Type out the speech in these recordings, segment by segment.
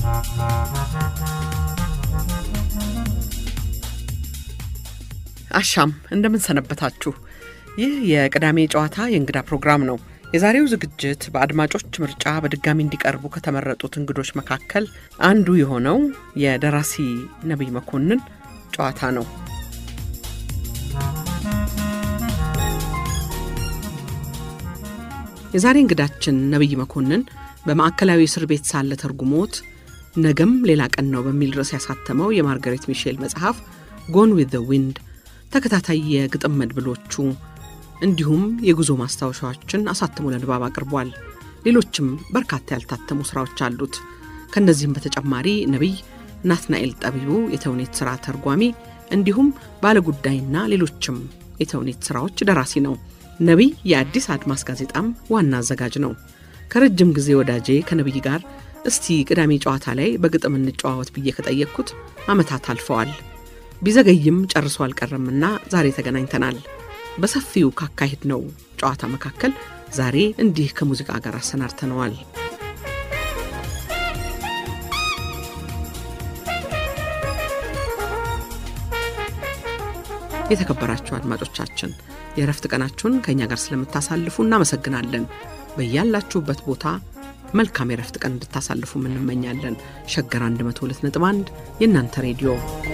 አሻም እንደምን ሰነበታችሁ። ይህ የቅዳሜ ጨዋታ የእንግዳ ፕሮግራም ነው። የዛሬው ዝግጅት በአድማጮች ምርጫ በድጋሚ እንዲቀርቡ ከተመረጡት እንግዶች መካከል አንዱ የሆነው የደራሲ ነቢይ መኮንን ጨዋታ ነው። የዛሬ እንግዳችን ነቢይ መኮንን በማዕከላዊ እስር ቤት ሳለ ተርጉሞት ነገም ሌላ ቀን ነው በሚል ርዕስ ያሳተመው የማርጋሬት ሚሼል መጽሐፍ ጎን ዊዝ ዘ ዊንድ ተከታታይ የግጥም መድብሎቹ እንዲሁም የጉዞ ማስታወሻዎችን አሳትሞ ለንባብ አቅርቧል። ሌሎችም በርካታ ያልታተሙ ሥራዎች አሉት። ከእነዚህም በተጨማሪ ነቢይ ናትናኤል ጠቢቡ የተውኔት ሥራ ተርጓሚ እንዲሁም ባለጉዳይና ሌሎችም የተውኔት ሥራዎች ደራሲ ነው። ነቢይ የአዲስ አድማስ ጋዜጣም ዋና አዘጋጅ ነው። ከረጅም ጊዜ ወዳጄ ከነቢይ ጋር እስቲ ቅዳሜ ጨዋታ ላይ በግጥም እንጨዋወት ብዬ ከጠየቅኩት ዓመታት አልፈዋል። ቢዘገይም ጨርሶ አልቀረምና ዛሬ ተገናኝተናል። በሰፊው ካካሄድ ነው ጨዋታ መካከል ዛሬ እንዲህ ከሙዚቃ ጋር አሰናድተነዋል። የተከበራችሁ አድማጮቻችን የእረፍት ቀናችሁን ከእኛ ጋር ስለምታሳልፉ እናመሰግናለን። በያላችሁበት ቦታ መልካም የእረፍት ቀን እንድታሳልፉ እንመኛለን። ሸገር 102.1 የእናንተ ሬዲዮ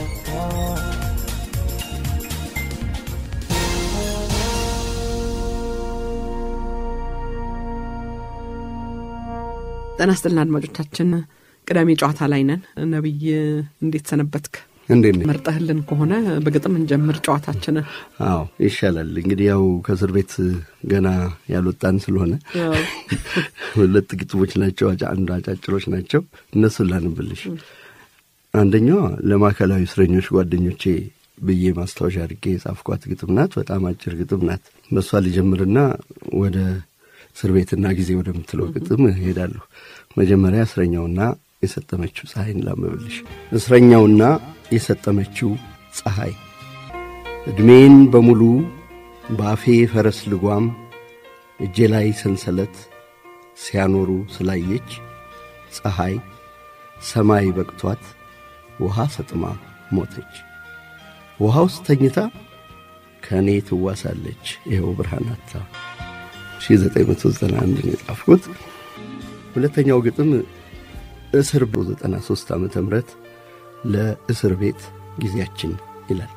ጤና ይስጥልን አድማጮቻችን፣ ቅዳሜ ጨዋታ ላይ ነን። ነቢይ እንዴት ሰነበትክ? እንዴት ነህ? መርጠህልን ከሆነ በግጥም እንጀምር ጨዋታችንን። አዎ ይሻላል። እንግዲህ ያው ከእስር ቤት ገና ያልወጣን ስለሆነ ሁለት ግጥሞች ናቸው፣ አንዱ አጫጭሮች ናቸው። እነሱን ላንብልሽ። አንደኛዋ ለማዕከላዊ እስረኞች ጓደኞቼ ብዬ ማስታወሻ አድርጌ የጻፍኳት ግጥም ናት። በጣም አጭር ግጥም ናት። በእሷ ልጀምርና ወደ እስር ቤትና ጊዜ ወደምትለው ግጥም እሄዳለሁ። መጀመሪያ እስረኛውና የሰጠመችው ፀሐይን ላንብብልሽ። እስረኛውና የሰጠመችው ፀሐይ ዕድሜን በሙሉ በአፌ ፈረስ ልጓም እጄ ላይ ሰንሰለት ሲያኖሩ ስላየች ፀሐይ ሰማይ በቅቷት ውሃ ሰጥማ ሞተች። ውሃ ውስጥ ተኝታ ከእኔ ትዋሳለች ይኸው ብርሃናታ 1991 ነው የጻፍኩት። ሁለተኛው ግጥም እስር በ93 ዓመተ ምህረት ለእስር ቤት ጊዜያችን ይላል።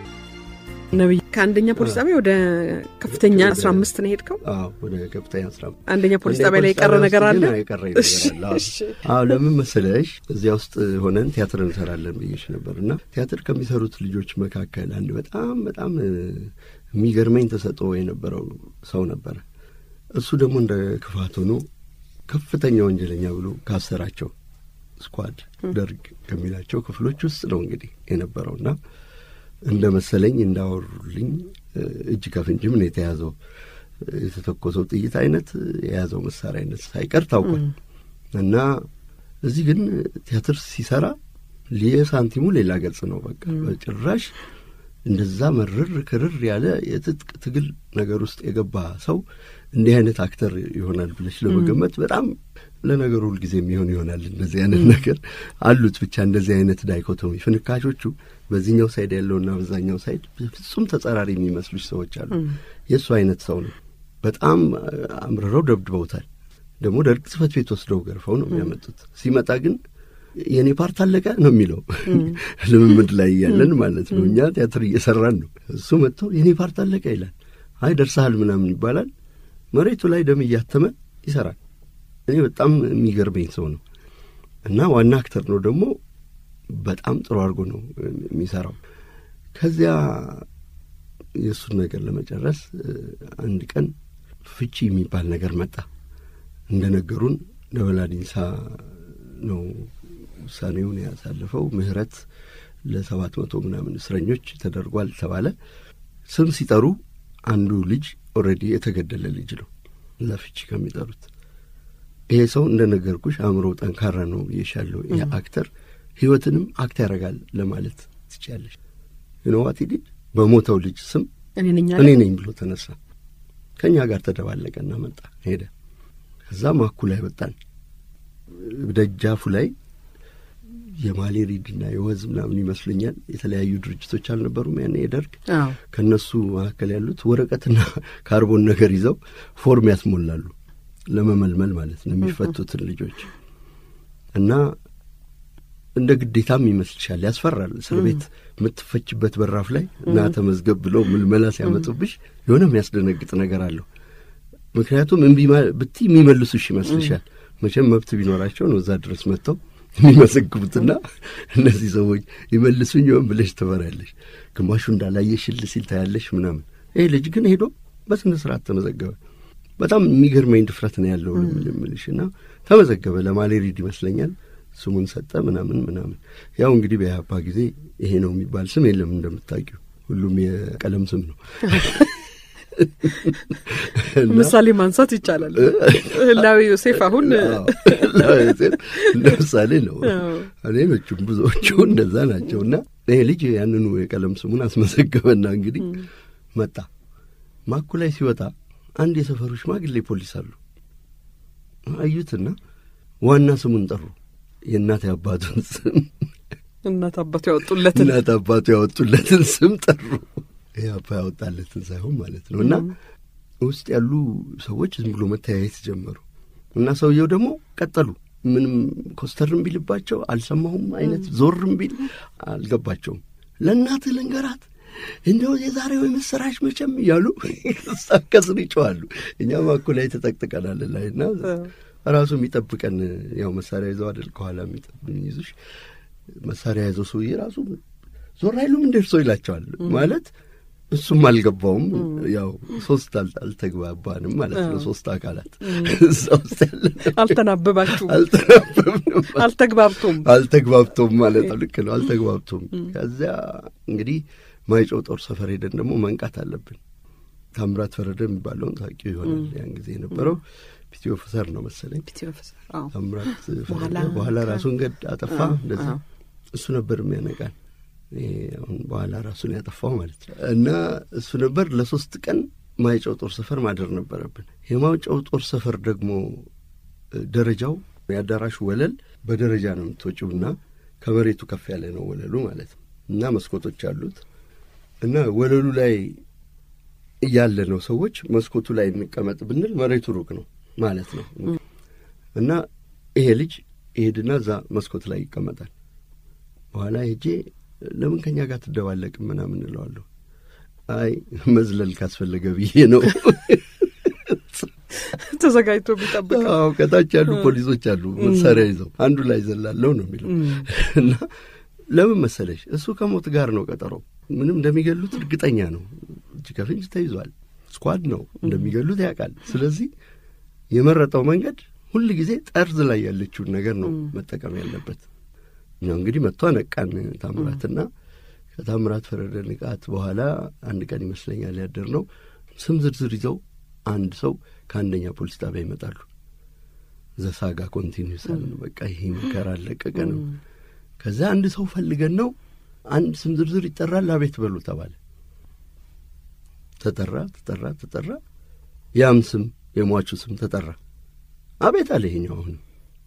ነቢይ ከአንደኛ ፖሊስ ጣቢያ ወደ ከፍተኛ 15 ነው የሄድከው? አዎ ወደ ከፍተኛ አስራ አንደኛ ፖሊስ ጣቢያ ላይ የቀረ ነገር አለ? የቀረ ነገር አለ። አዎ ለምን መሰለሽ እዚያ ውስጥ ሆነን ቲያትር እንሰራለን ብዬሽ ነበር እና ቲያትር ከሚሰሩት ልጆች መካከል አንድ በጣም በጣም የሚገርመኝ ተሰጥኦ የነበረው ሰው ነበረ። እሱ ደግሞ እንደ ክፋት ሆኖ ከፍተኛ ወንጀለኛ ብሎ ካሰራቸው ስኳድ ደርግ ከሚላቸው ክፍሎች ውስጥ ነው እንግዲህ የነበረውና እንደ መሰለኝ እንዳወሩልኝ እጅ ከፍንጅም ነው የተያዘው። የተተኮሰው ጥይት አይነት የያዘው መሳሪያ አይነት ሳይቀር ታውቋል። እና እዚህ ግን ቲያትር ሲሰራ ሳንቲሙ ሌላ ገጽ ነው። በቃ በጭራሽ እንደዛ መርር ክርር ያለ የትጥቅ ትግል ነገር ውስጥ የገባ ሰው እንዲህ አይነት አክተር ይሆናል ብለሽ ለመገመት በጣም ለነገሩ ሁልጊዜ የሚሆን ይሆናል። እንደዚህ አይነት ነገር አሉት። ብቻ እንደዚህ አይነት ዳይኮቶሚ ፍንካሾቹ በዚህኛው ሳይድ ያለውና በዛኛው ሳይድ ፍጹም ተጸራሪ የሚመስሉች ሰዎች አሉ። የእሱ አይነት ሰው ነው። በጣም አምርረው ደብድበውታል። ደግሞ ደርግ ጽሕፈት ቤት ወስደው ገርፈው ነው የሚያመጡት። ሲመጣ ግን የእኔ ፓርት አለቀ ነው የሚለው። ልምምድ ላይ እያለን ማለት ነው። እኛ ቲያትር እየሰራን ነው። እሱ መጥቶ የእኔ ፓርት አለቀ ይላል። አይ ደርሰሃል ምናምን ይባላል። መሬቱ ላይ ደም እያተመ ይሰራል። እኔ በጣም የሚገርመኝ ሰው ነው እና ዋና አክተር ነው ደግሞ በጣም ጥሩ አድርጎ ነው የሚሰራው። ከዚያ የእሱን ነገር ለመጨረስ አንድ ቀን ፍቺ የሚባል ነገር መጣ። እንደ ነገሩን ደበላ ዲንሳ ነው ውሳኔውን ያሳለፈው። ምህረት ለሰባት መቶ ምናምን እስረኞች ተደርጓል ተባለ። ስም ሲጠሩ አንዱ ልጅ ኦልሬዲ የተገደለ ልጅ ነው ለፍቺ ከሚጠሩት። ይሄ ሰው እንደ ነገርኩሽ አእምሮ ጠንካራ ነው ብዬሻለሁ። ይህ አክተር ህይወትንም አክት ያደርጋል ለማለት ትችያለሽ። ዩኖዋት ዲድ በሞተው ልጅ ስም እኔ ነኝ ብሎ ተነሳ። ከእኛ ጋር ተደባለቀና መጣ ሄደ። ከዛ ማኩ ላይ ወጣን። ደጃፉ ላይ የማሌሪድና የወዝ ምናምን ይመስሉኛል የተለያዩ ድርጅቶች አልነበሩም ያኔ የደርግ አዎ ከእነሱ መካከል ያሉት ወረቀትና ካርቦን ነገር ይዘው ፎርም ያስሞላሉ ለመመልመል ማለት ነው የሚፈቱትን ልጆች እና እንደ ግዴታም ይመስልሻል ያስፈራል እስር ቤት የምትፈችበት በራፍ ላይ እና ተመዝገብ ብለው ምልመላ ሲያመጡብሽ የሆነ የሚያስደነግጥ ነገር አለው ምክንያቱም እምቢ ማ- ብትይ የሚመልሱሽ ይመስልሻል መቼም መብት ቢኖራቸው ነው እዛ ድረስ መጥተው የሚመዘግቡትና እነዚህ ሰዎች ይመልሱኝ ይሆን ብለሽ ትፈሪያለሽ ግማሹ እንዳላየሽል ሲል ታያለሽ ምናምን ይህ ልጅ ግን ሄዶ በስነ ስርዓት ተመዘገበ በጣም የሚገርመኝ ድፍረት ነው ያለው ልምልሽ እና ተመዘገበ ለማሌሪድ ይመስለኛል ስሙን ሰጠ ምናምን ምናምን ያው እንግዲህ በኢህአፓ ጊዜ ይሄ ነው የሚባል ስም የለም እንደምታውቂው ሁሉም የቀለም ስም ነው እና ምሳሌ ማንሳት ይቻላል። ህላዊ ዮሴፍ አሁን ለምሳሌ ነው አዎ። ሌሎቹም ብዙዎቹ እንደዛ ናቸው እና ይሄ ልጅ ያንኑ የቀለም ስሙን አስመዘገበና እንግዲህ መጣ ማኩ ላይ ሲወጣ አንድ የሰፈሩ ሽማግሌ ፖሊስ አሉ አዩትና ዋና ስሙን ጠሩ የእናት አባቱን ስም እናት አባቱ ያወጡለትን እናት አባቱ ያወጡለትን ስም ጠሩ ይህ አባ ያወጣለትን ሳይሆን ማለት ነው እና ውስጥ ያሉ ሰዎች ዝም ብሎ መተያየት ጀመሩ እና ሰውየው ደግሞ ቀጠሉ ምንም ኮስተርም ቢልባቸው አልሰማሁም አይነት ዞርም ቢል አልገባቸውም ለእናትህ ልንገራት እንደው የዛሬው የምስራች መቼም እያሉ ሳከስር ይጮዋሉ እኛ ማኮ ላይ ተጠቅጥቀናል ላይ እና ራሱ የሚጠብቀን ያው መሳሪያ ይዘው አይደል ከኋላ የሚይዙሽ መሳሪያ ያዘው ሰውዬ ራሱ ዞር አይሉም እንደርሶ ይላቸዋል ማለት እሱም አልገባውም ያው ሶስት አል- አልተግባባንም ማለት ነው ሶስት አካላት እዛ ውስጥ ያለ አልተናበባችሁም፣ አልተናበብንም አልተግባብቶም። አልተግባብቶም ማለት ነው። ልክ ነው። አልተግባብቶም። ከዚያ እንግዲህ ማይጨው ጦር ሰፈር ሄደን ደግሞ መንቃት አለብን። ታምራት ፈረደ የሚባለውን ታውቂው ይሆናል። ያን ጊዜ የነበረው ፒቲ ኦፊሰር ነው መሰለኝ። ፒቲ ኦፊሰር አዎ። ታምራት ፈረደ በኋላ- በኋላ ራሱን ገድ አጠፋ። አዎ፣ እንደዚህ አዎ። እሱ ነበር የሚያነቃን። ይሄ አሁን በኋላ ራሱን ያጠፋው ማለት ነው። እና እሱ ነበር ለሶስት ቀን ማይጨው ጦር ሰፈር ማደር ነበረብን። የማይጨው ጦር ሰፈር ደግሞ እ፣ ደረጃው የአዳራሹ ወለል በደረጃ ነው የምትወጪው እና ከመሬቱ ከፍ ያለ ነው ወለሉ ማለት ነው እና መስኮቶች አሉት እና ወለሉ ላይ እያለ ነው ሰዎች መስኮቱ ላይ እንቀመጥ ብንል መሬቱ ሩቅ ነው ማለት ነው እና ይሄ ልጅ ይሄድና እዛ መስኮት ላይ ይቀመጣል። በኋላ ሄጄ ለምን ከኛ ጋር ትደባለቅም ምናምን እለዋለሁ። አይ መዝለል ካስፈለገ ብዬ ነው። ተዘጋጅቶ ቢጠብቀው አዎ ከታች ያሉ ፖሊሶች አሉ መሳሪያ ይዘው አንዱ ላይ ዘላለው ነው የሚለው እና ለምን መሰለሽ እሱ ከሞት ጋር ነው ቀጠሮ። ምንም እንደሚገሉት እርግጠኛ ነው። እጅ ከፍንጅ ተይዟል። ስኳድ ነው እንደሚገሉት ያውቃል። ስለዚህ የመረጠው መንገድ ሁል ጊዜ ጠርዝ ላይ ያለችውን ነገር ነው መጠቀም ያለበት። እኛው እንግዲህ መጥቶ ነቃን ታምራትና ከታምራት ፈረደ ንቃት በኋላ አንድ ቀን ይመስለኛል ያደር ነው ስም ዝርዝር ይዘው አንድ ሰው ከአንደኛ ፖሊስ ጣቢያ ይመጣሉ። ዘሳጋ ኮንቲኒስ አለ። በቃ ይሄ መከራ አለቀቀ ነው። ከዛ አንድ ሰው ፈልገን ነው አንድ ስም ዝርዝር ይጠራል፣ አቤት በሉ ተባለ። ተጠራ ተጠራ ተጠራ። ያም ስም የሟቹ ስም ተጠራ። አቤት አለ ይሄኛው። አሁንም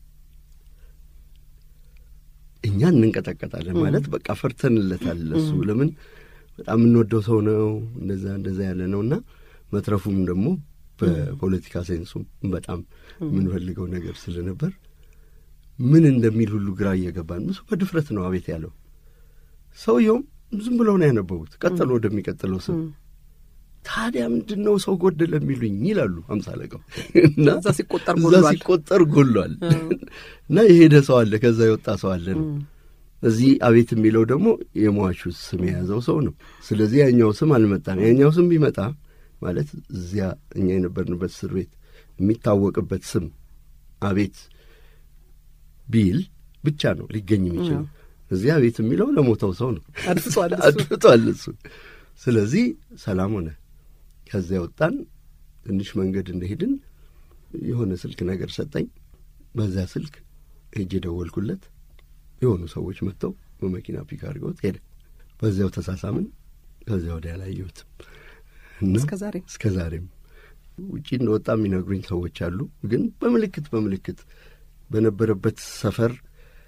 እኛ እንንቀጠቀጣለን ማለት በቃ ፈርተንለታል። እሱ ለምን በጣም የምንወደው ሰው ነው፣ እንደዛ እንደዛ ያለ ነው እና መትረፉም ደግሞ በፖለቲካ ሴንሱም በጣም የምንፈልገው ነገር ስለነበር ምን እንደሚል ሁሉ ግራ እየገባን ብዙ በድፍረት ነው አቤት ያለው። ሰውየውም ዝም ብለው ነው ያነበቡት። ቀጠሎ ወደሚቀጥለው ስም ታዲያ ምንድን ነው ሰው ጎደለ የሚሉኝ ይላሉ አምሳ አለቃው እና እዛ ሲቆጠር እዛ ጎሏል። ሲቆጠር ጎሏል እና የሄደ ሰው አለ፣ ከዛ የወጣ ሰው አለ ነው። እዚህ አቤት የሚለው ደግሞ የሟቹ ስም የያዘው ሰው ነው። ስለዚህ ያኛው ስም አልመጣም። ያኛው ስም ቢመጣ ማለት እዚያ እኛ የነበርንበት እስር ቤት የሚታወቅበት ስም አቤት ቢል ብቻ ነው ሊገኝ የሚችለው። እዚያ አቤት የሚለው ለሞተው ሰው ነው። አድፍጧል እሱ። አድፍጧል እሱ። ስለዚህ ሰላም ሆነ። ከዚያ ወጣን። ትንሽ መንገድ እንደሄድን የሆነ ስልክ ነገር ሰጠኝ። በዚያ ስልክ ሄጄ ደወልኩለት። የሆኑ ሰዎች መጥተው በመኪና ፒክ አድርገውት ሄደ። በዚያው ተሳሳምን። ከዚያ ወዲያ አላየሁትም እና እስከ ዛሬ እስከ ዛሬም ውጪ እንደወጣ የሚነግሩኝ ሰዎች አሉ። ግን በምልክት በምልክት በነበረበት ሰፈር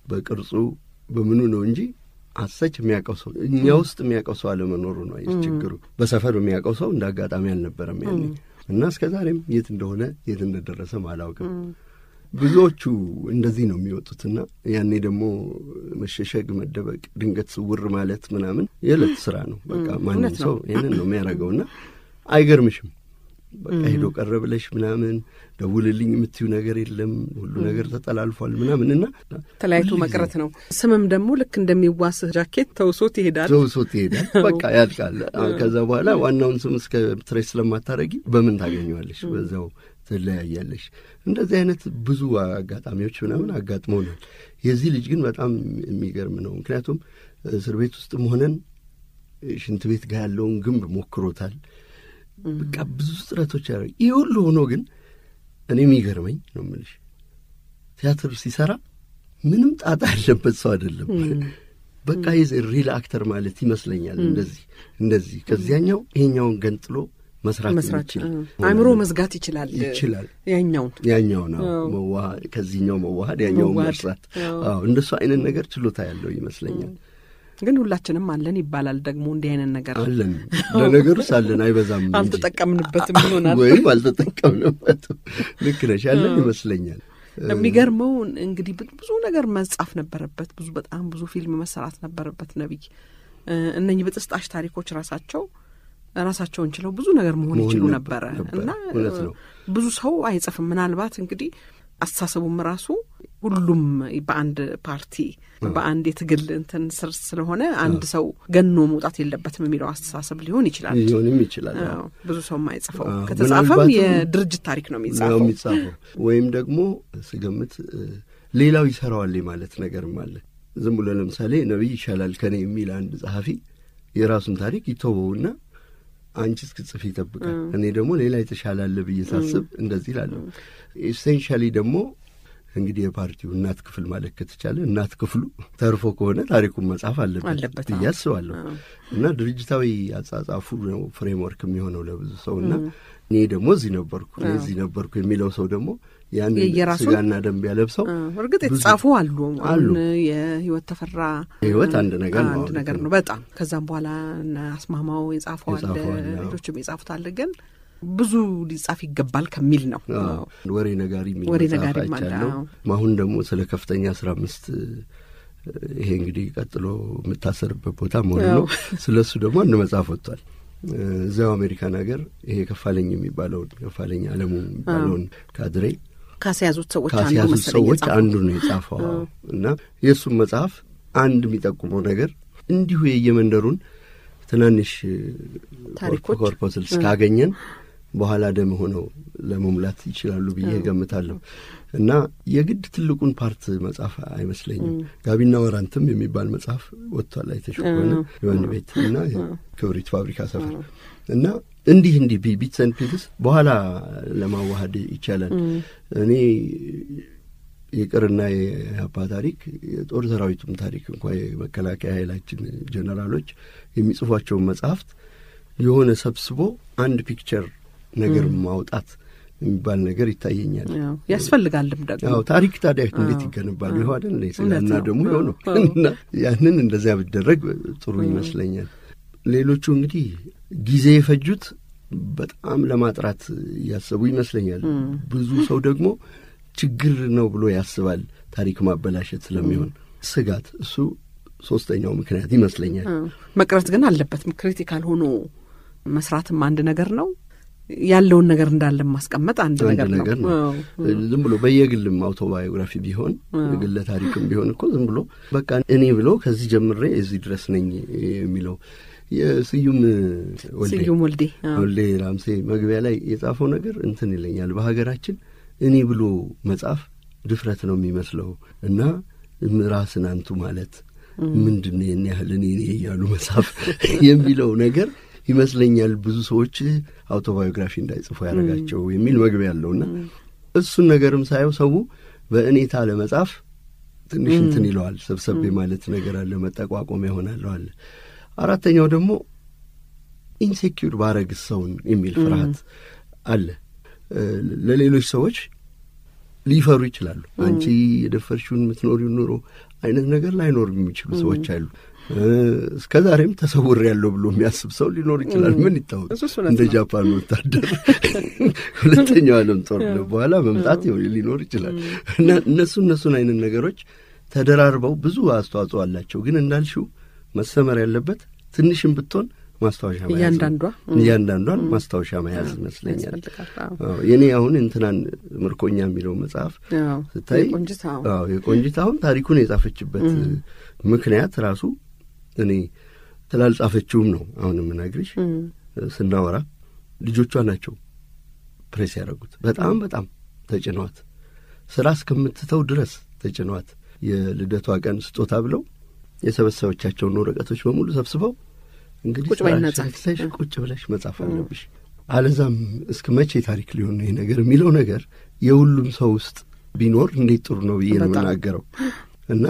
በቅርጹ በምኑ ነው እንጂ አሰች የሚያውቀው ሰው እኛ ውስጥ የሚያውቀው ሰው አለመኖሩ ነው ችግሩ። በሰፈር የሚያውቀው ሰው እንደ አጋጣሚ አልነበረም ያኔ እና እስከ ዛሬም የት እንደሆነ የት እንደደረሰም አላውቅም። ብዙዎቹ እንደዚህ ነው የሚወጡትና ያኔ ደግሞ መሸሸግ፣ መደበቅ፣ ድንገት ስውር ማለት ምናምን የዕለት ስራ ነው። በቃ ማንም ሰው ይህንን ነው የሚያደርገውና አይገርምሽም። በቃ ሄዶ ቀረ ብለሽ ምናምን ደውልልኝ የምትዩ ነገር የለም። ሁሉ ነገር ተጠላልፏል ምናምን እና ተለያይቶ መቅረት ነው። ስምም ደግሞ ልክ እንደሚዋስህ ጃኬት ተውሶት ይሄዳል፣ ተውሶት ይሄዳል። በቃ ያልቃል። ከዛ በኋላ ዋናውን ስም እስከ ትሬስ ስለማታረጊ በምን ታገኘዋለሽ? በዛው ትለያያለሽ። እንደዚህ አይነት ብዙ አጋጣሚዎች ምናምን አጋጥመውናል። የዚህ ልጅ ግን በጣም የሚገርም ነው። ምክንያቱም እስር ቤት ውስጥም ሆነን ሽንት ቤት ጋር ያለውን ግንብ ሞክሮታል። በቃ ብዙ ጥረቶች ያደረግ ይህ ሁሉ ሆኖ ግን እኔ የሚገርመኝ ነው የምልሽ ቲያትር ሲሰራ ምንም ጣጣ ያለበት ሰው አይደለም። በቃ የዚ ሪል አክተር ማለት ይመስለኛል። እንደዚህ እንደዚህ ከዚያኛው ይሄኛውን ገንጥሎ መስራት ይችል አእምሮ መዝጋት ይችላል ይችላል ያኛውን ያኛውን መዋሃድ ከዚህኛው መዋሃድ ያኛውን መርሳት እንደሱ አይነት ነገር ችሎታ ያለው ይመስለኛል። ግን ሁላችንም አለን ይባላል። ደግሞ እንዲህ አይነት ነገር አለን። ለነገሩስ አለን፣ አይበዛም። አልተጠቀምንበትም ይሆናል ወይም አልተጠቀምንበትም። ልክ ነሽ፣ ያለን ይመስለኛል። የሚገርመው እንግዲህ ብዙ ነገር መጻፍ ነበረበት። ብዙ በጣም ብዙ ፊልም መሰራት ነበረበት። ነቢይ እነኚህ በጥስጣሽ ታሪኮች ራሳቸው ራሳቸውን ችለው ብዙ ነገር መሆን ይችሉ ነበረ እና ብዙ ሰው አይጽፍም። ምናልባት እንግዲህ አስተሳሰቡም ራሱ ሁሉም በአንድ ፓርቲ በአንድ የትግል እንትን ስር ስለሆነ አንድ ሰው ገኖ መውጣት የለበትም የሚለው አስተሳሰብ ሊሆን ይችላል ሊሆንም ይችላል። ብዙ ሰው የማይጽፈው ከተጻፈም የድርጅት ታሪክ ነው የሚጻፈው የሚጻፈው ወይም ደግሞ ስገምት ሌላው ይሰራዋል ማለት ነገርም አለ። ዝም ብሎ ለምሳሌ ነቢይ ይሻላል ከኔ የሚል አንድ ጸሐፊ የራሱን ታሪክ ይተወውና አንቺ እስክጽፍ ይጠብቃል። እኔ ደግሞ ሌላ የተሻለ አለ ብዬ ሳስብ እንደዚህ እላለሁ። ኤሴንሻሊ ደግሞ እንግዲህ የፓርቲው እናት ክፍል ማለት ከተቻለ እናት ክፍሉ ተርፎ ከሆነ ታሪኩን መጻፍ አለበት ብዬ አስባለሁ። እና ድርጅታዊ አጻጻፉ ነው ፍሬምወርክ የሚሆነው ለብዙ ሰው እና እኔ ደግሞ እዚህ ነበርኩ እኔ እዚህ ነበርኩ የሚለው ሰው ደግሞ ያን ስጋና ደንብ ያለብሰው እርግጥ የተጻፉ አሉ አሉ የህይወት ተፈራ ህይወት አንድ ነገር ነው አንድ ነገር ነው በጣም ከዛም በኋላ አስማማው የጻፈው አለ ሌሎችም የጻፉት አለ ግን ብዙ ሊጻፍ ይገባል ከሚል ነው ወሬ ነጋሪ የሚል ወሬ መጽሐፍ ነጋሪ አይቻለሁ። አሁን ደግሞ ስለ ከፍተኛ አስራ አምስት ይሄ እንግዲህ ቀጥሎ የምታሰርበት ቦታ መሆኑ ነው። ስለ እሱ ደግሞ አንድ መጽሐፍ ወጥቷል። እዚያው አሜሪካን ሀገር ይሄ ከፋለኝ የሚባለውን ከፋለኝ አለሙ የሚባለውን ካድሬ ካስያዙት ሰዎች አንዱ ካስያዙት መሰለኝ ሰዎች የጻፈው። አንዱ ነው የጻፈው እና የእሱም መጽሐፍ አንድ የሚጠቁመው ነገር እንዲሁ የየመንደሩን ትናንሽ ታሪኮች ኮርፖስልስ ካገኘን በኋላ ደም ሆነው ለመሙላት ይችላሉ ብዬ ገምታለሁ። እና የግድ ትልቁን ፓርት መጽሐፍ አይመስለኝም። ጋቢና ወራንትም የሚባል መጽሐፍ ወጥቷል። አይተሽ ከሆነ የወህኒ ቤት እና ክብሪት ፋብሪካ ሰፈር እና እንዲህ እንዲህ ቢትስ ኤንድ ፒትስ በኋላ ለማዋሃድ ይቻላል። እኔ ይቅርና የአባ ታሪክ የጦር ሰራዊቱም ታሪክ እንኳ የመከላከያ ኃይላችን ጀነራሎች የሚጽፏቸውን መጽሐፍት የሆነ ሰብስቦ አንድ ፒክቸር ነገር ማውጣት የሚባል ነገር ይታየኛል። ያው ያስፈልጋልም ደግሞ ያው ታሪክ ታዲያ እንዴት ይገነባል? ይኸው አይደል እንደ ስጋና ደግሞ ይኸው ነው እና ያንን እንደዚያ ቢደረግ ጥሩ ይመስለኛል። ሌሎቹ እንግዲህ ጊዜ የፈጁት በጣም ለማጥራት እያሰቡ ይመስለኛል። ብዙ ሰው ደግሞ ችግር ነው ብሎ ያስባል ታሪክ ማበላሸት ስለሚሆን ስጋት፣ እሱ ሶስተኛው ምክንያት ይመስለኛል። አዎ። መቅረት ግን አለበትም። ክሪቲካል ሆኖ መስራትም አንድ ነገር ነው። ያለውን ነገር እንዳለ ማስቀመጥ አንድ አንድ ነገር ነው። ነገር ነው። አዎ። ዝም ብሎ በየግልም አውቶባዮግራፊ ቢሆን ግለ ታሪክም ቢሆን እኮ ዝም ብሎ በቃ እኔ ብሎ ከዚህ ጀምሬ እዚህ ድረስ ነኝ የሚለው የስዩም ወልዴ ስዩም ወልዴ አዎ። ወልዴ ራምሴ መግቢያ ላይ የጻፈው ነገር እንትን ይለኛል። በሀገራችን እኔ ብሎ መጻፍ ድፍረት ነው የሚመስለው እና ራስን አንቱ ማለት ምንድን ነው የኔ ያህል እኔ እኔ እያሉ መጻፍ የሚለው ነገር ይመስለኛል ብዙ ሰዎች አውቶባዮግራፊ እንዳይጽፉ ያደረጋቸው የሚል መግቢያ ያለውና እሱን ነገርም ሳየው ሰው በእኔታ ለመጻፍ ትንሽ እንትን ይለዋል። ሰብሰቤ ማለት ነገር አለ፣ መጠቋቆሚያ ይሆናለሁ አለ። አራተኛው ደግሞ ኢንሴኪዩር ባረግስ ሰውን የሚል ፍርሃት አለ። ለሌሎች ሰዎች ሊፈሩ ይችላሉ። አንቺ የደፈርሽውን የምትኖሪውን ኑሮ አይነት ነገር ላይኖር የሚችሉ ሰዎች አሉ። እስከ ዛሬም ተሰውር ያለው ብሎ የሚያስብ ሰው ሊኖር ይችላል። ምን ይታወቅ? እንደ ጃፓን ወታደር ሁለተኛው ዓለም ጦርነት በኋላ መምጣት ሊኖር ይችላል እና እነሱ እነሱን አይነት ነገሮች ተደራርበው ብዙ አስተዋጽኦ አላቸው። ግን እንዳልሽው መሰመር ያለበት ትንሽም ብትሆን ማስታወሻ መያዝ እያንዳንዷ እያንዳንዷን ማስታወሻ መያዝ ይመስለኛል። የኔ አሁን እንትናን ምርኮኛ የሚለው መጽሐፍ ስታይ የቆንጂት አሁን ታሪኩን የጻፈችበት ምክንያት ራሱ እኔ ስላልጻፈችውም ነው። አሁን የምነግርሽ ስናወራ ልጆቿ ናቸው ፕሬስ ያደረጉት። በጣም በጣም ተጭኗት ስራ እስከምትተው ድረስ ተጭኗት የልደቷ ቀን ስጦታ ብለው የሰበሰበቻቸውን ወረቀቶች በሙሉ ሰብስበው እንግዲህ ቁጭ በይና ጻፊ ቁጭ ብለሽ መጻፍ አለብሽ፣ አለዛም እስከ መቼ ታሪክ ሊሆን ነው ይሄ ነገር የሚለው ነገር የሁሉም ሰው ውስጥ ቢኖር እንዴት ጥሩ ነው ብዬ ነው የምናገረው። እና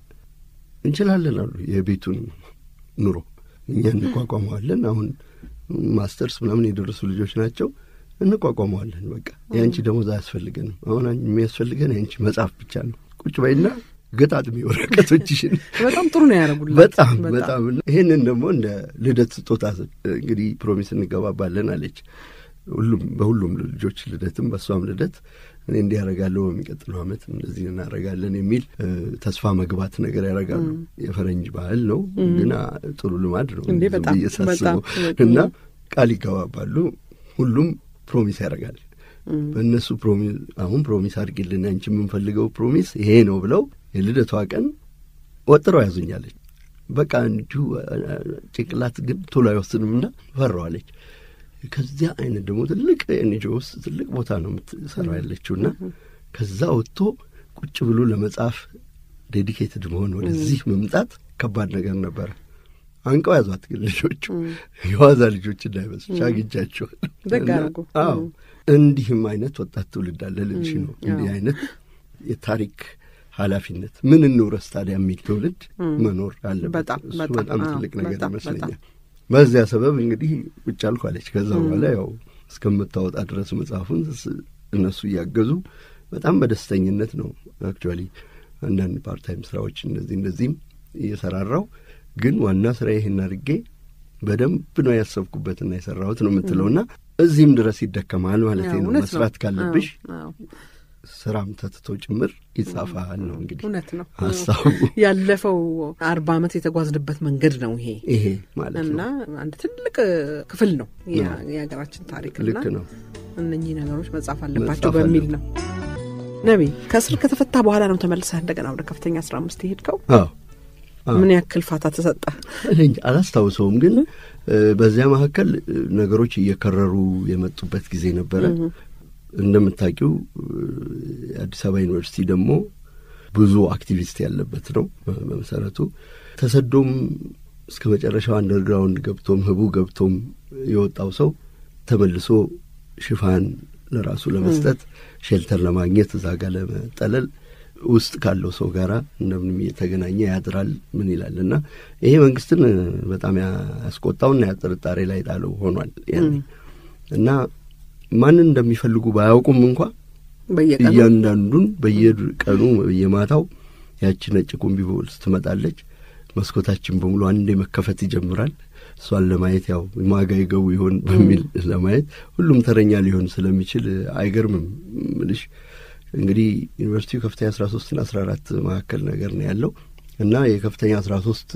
እንችላለን አሉ የቤቱን ኑሮ እኛ እንቋቋመዋለን። አሁን ማስተርስ ምናምን የደረሱ ልጆች ናቸው። እንቋቋመዋለን። በቃ የአንቺ ደሞዝ አያስፈልገንም። አሁን የሚያስፈልገን የአንቺ መጽሐፍ ብቻ ነው። ቁጭ በይና ገጣጥሚ ወረቀቶችሽን። በጣም ጥሩ ነው ያደረጉላት። በጣም በጣም ይህንን ደግሞ እንደ ልደት ስጦታ እንግዲህ ፕሮሚስ እንገባባለን አለች። ሁሉም በሁሉም ልጆች ልደትም በእሷም ልደት እኔ እንዲህ ያደርጋለሁ በሚቀጥለው ዓመት እንደዚህ እናደርጋለን የሚል ተስፋ መግባት ነገር ያደርጋሉ። የፈረንጅ ባህል ነው ግን ጥሩ ልማድ ነው ብዬ ሳስበው እና ቃል ይገባባሉ። ሁሉም ፕሮሚስ ያደርጋል። በእነሱ ፕሮሚስ አሁን ፕሮሚስ አድርጊልን አንቺ የምንፈልገው ፕሮሚስ ይሄ ነው ብለው የልደቷ ቀን ወጥረው ያዙኛለች። በቃ እንዲሁ ጭንቅላት ግን ቶሎ አይወስንምና ፈራዋለች። ከዚያ አይነት ደግሞ ትልቅ ኤንጂኦ ውስጥ ትልቅ ቦታ ነው የምትሰራው ያለችውና ከዛ ወጥቶ ቁጭ ብሎ ለመጻፍ ዴዲኬትድ መሆን ወደዚህ መምጣት ከባድ ነገር ነበረ። አንቀው ያዟት ግን ልጆቹ የዋዛ ልጆች እንዳይመስልሽ አግኝቻቸዋል። አዎ እንዲህም አይነት ወጣት ትውልድ አለ ልልሽ ነው። እንዲህ አይነት የታሪክ ኃላፊነት ምን እንውረስ ታዲያ የሚል ትውልድ መኖር አለበት። እሱ በጣም ትልቅ ነገር ይመስለኛል። በዚያ ሰበብ እንግዲህ ቁጭ አልኳለች። ከዛ በኋላ ያው እስከምታወጣ ድረስ መጽሐፉን እነሱ እያገዙ በጣም በደስተኝነት ነው አክቹዋሊ አንዳንድ ፓርታይም ስራዎች እንደዚህ እንደዚህም እየሰራራው ግን ዋና ስራ ይህን አድርጌ በደንብ ነው ያሰብኩበትና የሰራሁት ነው የምትለውና እዚህም ድረስ ይደከማል ማለት ነው። መስራት ካለብሽ ስራም ተትቶ ጭምር ይጻፋል ነው እንግዲህ እውነት ነው ሀሳቡ። ያለፈው አርባ ዓመት የተጓዝንበት መንገድ ነው ይሄ ይሄ ማለት ነው እና አንድ ትልቅ ክፍል ነው የሀገራችን ታሪክ ልክ ነው። እነኚህ ነገሮች መጻፍ አለባቸው በሚል ነው። ነቢይ ከእስር ከተፈታ በኋላ ነው ተመልሰህ እንደገና ወደ ከፍተኛ አስራ አምስት የሄድከው? አዎ ምን ያክል ፋታ ተሰጠ? አላስታውሰውም፣ ግን በዚያ መካከል ነገሮች እየከረሩ የመጡበት ጊዜ ነበረ። እንደምታውቂው የአዲስ አበባ ዩኒቨርሲቲ ደግሞ ብዙ አክቲቪስት ያለበት ነው። በመሰረቱ ተሰዶም እስከ መጨረሻው አንደርግራውንድ ገብቶም ህቡ ገብቶም የወጣው ሰው ተመልሶ ሽፋን ለራሱ ለመስጠት ሼልተር ለማግኘት እዛ ጋር ለመጠለል ውስጥ ካለው ሰው ጋር እንደምንም እየተገናኘ ያድራል። ምን ይላል እና ይሄ መንግስትን በጣም ያስቆጣውና ጥርጣሬ ላይ ጣለው ሆኗል ያኔ እና ማንን እንደሚፈልጉ ባያውቁም እንኳ እያንዳንዱን በየቀኑ በየማታው ያቺ ነጭ ኮምቢቦልስ ትመጣለች። መስኮታችን በሙሉ አንዴ መከፈት ይጀምራል። እሷን ለማየት ያው ማጋ ይገቡ ይሆን በሚል ለማየት ሁሉም ተረኛ ሊሆን ስለሚችል አይገርምም ምልሽ እንግዲህ ዩኒቨርሲቲው ከፍተኛ አስራ ሶስትና አስራ አራት መካከል ነገር ነው ያለው እና የከፍተኛ አስራ ሶስት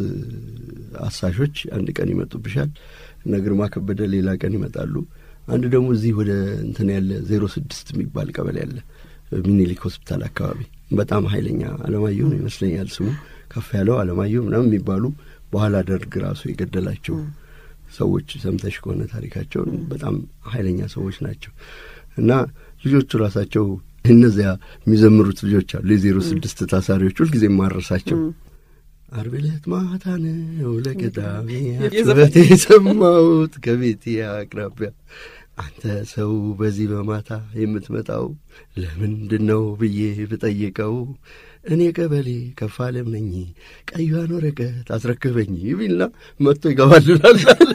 አሳሾች አንድ ቀን ይመጡብሻል። እነ ግርማ ከበደ ሌላ ቀን ይመጣሉ። አንድ ደግሞ እዚህ ወደ እንትን ያለ ዜሮ ስድስት የሚባል ቀበሌ ያለ ሚኒሊክ ሆስፒታል አካባቢ በጣም ኃይለኛ አለማየሁ ነው ይመስለኛል ስሙ ከፍ ያለው አለማየሁ ምናምን የሚባሉ በኋላ ደርግ ራሱ የገደላቸው ሰዎች ሰምተሽ ከሆነ ታሪካቸውን በጣም ኃይለኛ ሰዎች ናቸው እና ልጆቹ ራሳቸው እነዚያ የሚዘምሩት ልጆች አሉ የዜሮ ስድስት ታሳሪዎች ሁልጊዜ ማረሳቸው አርብ ዕለት ማታ ነው ለቅዳሜ ጩኸት የሰማሁት ከቤቴ አቅራቢያ አንተ ሰው በዚህ በማታ የምትመጣው ለምንድን ነው ብዬ ብጠይቀው እኔ ቀበሌ ከፋለም ነኝ ቀዩን ወረቀት አስረክበኝ ቢልና መጥቶ ይገባልናል።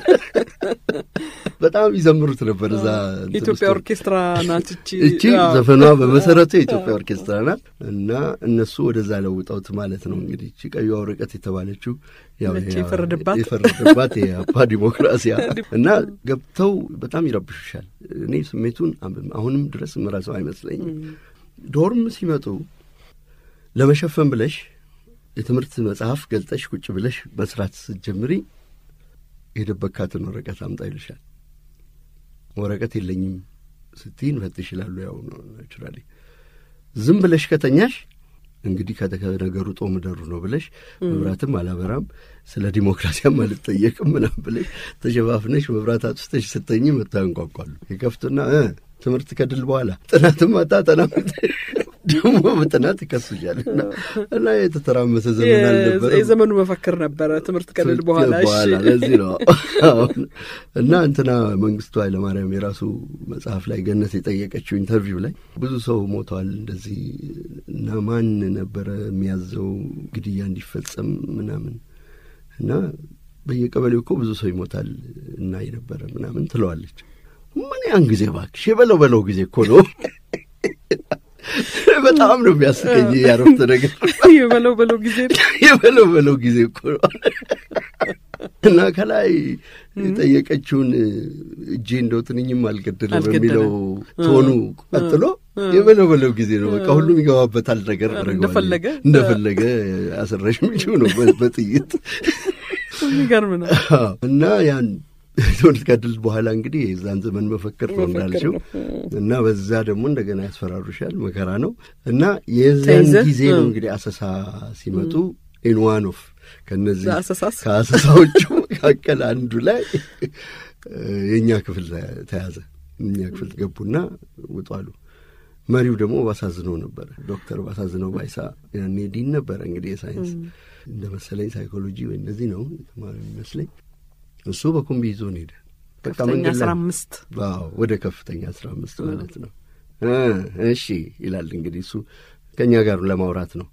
በጣም ይዘምሩት ነበር። እዛ የኢትዮጵያ ኦርኬስትራ ናት እቺ እቺ ዘፈኗ በመሰረቱ የኢትዮጵያ ኦርኬስትራ ናት እና እነሱ ወደዛ ለውጠውት ማለት ነው እንግዲህ እቺ ቀዩ ወረቀት የተባለችው ያው የፈረደባት የፈረደባት የአፓ ዲሞክራሲያ እና ገብተው በጣም ይረብሹሻል። እኔ ስሜቱን አሁንም ድረስ ምረሰው አይመስለኝም። ዶርም ሲመጡ ለመሸፈን ብለሽ የትምህርት መጽሐፍ ገልጠሽ ቁጭ ብለሽ መስራት ስትጀምሪ የደበካትን ወረቀት አምጣ ይልሻል። ወረቀት የለኝም ስትይ እንፈትሽ ይላሉ። ያው ነው ናቹራሊ። ዝም ብለሽ ከተኛሽ እንግዲህ ከነገሩ ጦም ደሩ ነው ብለሽ መብራትም አላበራም ስለ ዲሞክራሲያም አልጠየቅም ምናም ብለሽ ተሸፋፍነሽ መብራት አጥፍተሽ ስተኝ መታ ያንቋቋሉ። የከፍቱና ትምህርት ከድል በኋላ ጥናትም አታጠና ደግሞ በጥናት ይከሱሻል እና የተተራመሰ ዘመን አልነበረ። የዘመኑ መፈክር ነበረ ትምህርት ከድል በኋላ በኋላ ለዚህ ነው እና እንትና መንግስቱ ኃይለማርያም የራሱ መጽሐፍ ላይ ገነት የጠየቀችው ኢንተርቪው ላይ ብዙ ሰው ሞተዋል እንደዚህ እና ማን ነበረ የሚያዘው ግድያ እንዲፈጸም ምናምን እና በየቀበሌው እኮ ብዙ ሰው ይሞታል እና ነበረ ምናምን ትለዋለች። ምን ያን ጊዜ እባክሽ የበለው በለው ጊዜ እኮ ነው በጣም ነው የሚያስቀኝ ያረፍተ ነገር የበለው በለው ጊዜ የበለው በለው ጊዜ እኮ ነው እና ከላይ የጠየቀችውን እጄ እንደው ትንኝም አልገደለ በሚለው ቶኑ ቀጥሎ የበለው በለው ጊዜ ነው። በቃ ሁሉም ይገባበታል ነገር እንደፈለገ እንደፈለገ አስረሽ ሚችው ነው በጥይት የሚገርም ነው እና ያን ትምህርት ከድል በኋላ እንግዲህ የዛን ዘመን መፈክር ነው እንዳልሽው እና በዛ ደግሞ እንደገና ያስፈራሩሻል። መከራ ነው እና የዛን ጊዜ ነው እንግዲህ አሰሳ ሲመጡ ኢንዋን ኦፍ ከነዚህ ከአሰሳዎቹ መካከል አንዱ ላይ የእኛ ክፍል ተያዘ። እኛ ክፍል ገቡና ውጧሉ። መሪው ደግሞ ባሳዝነው ነበረ። ዶክተር ባሳዝነው ባይሳ ያኔ ዲን ነበረ እንግዲህ የሳይንስ እንደ መሰለኝ ሳይኮሎጂ ወይ እነዚህ ነው ተማሪ የሚመስለኝ እሱ በኩምቢ ይዞን ሄደ። በቃ ከፍተኛ አስራ አምስት ወደ ከፍተኛ አስራ አምስት ማለት ነው። እሺ ይላል እንግዲህ እሱ ከእኛ ጋር ለማውራት ነው።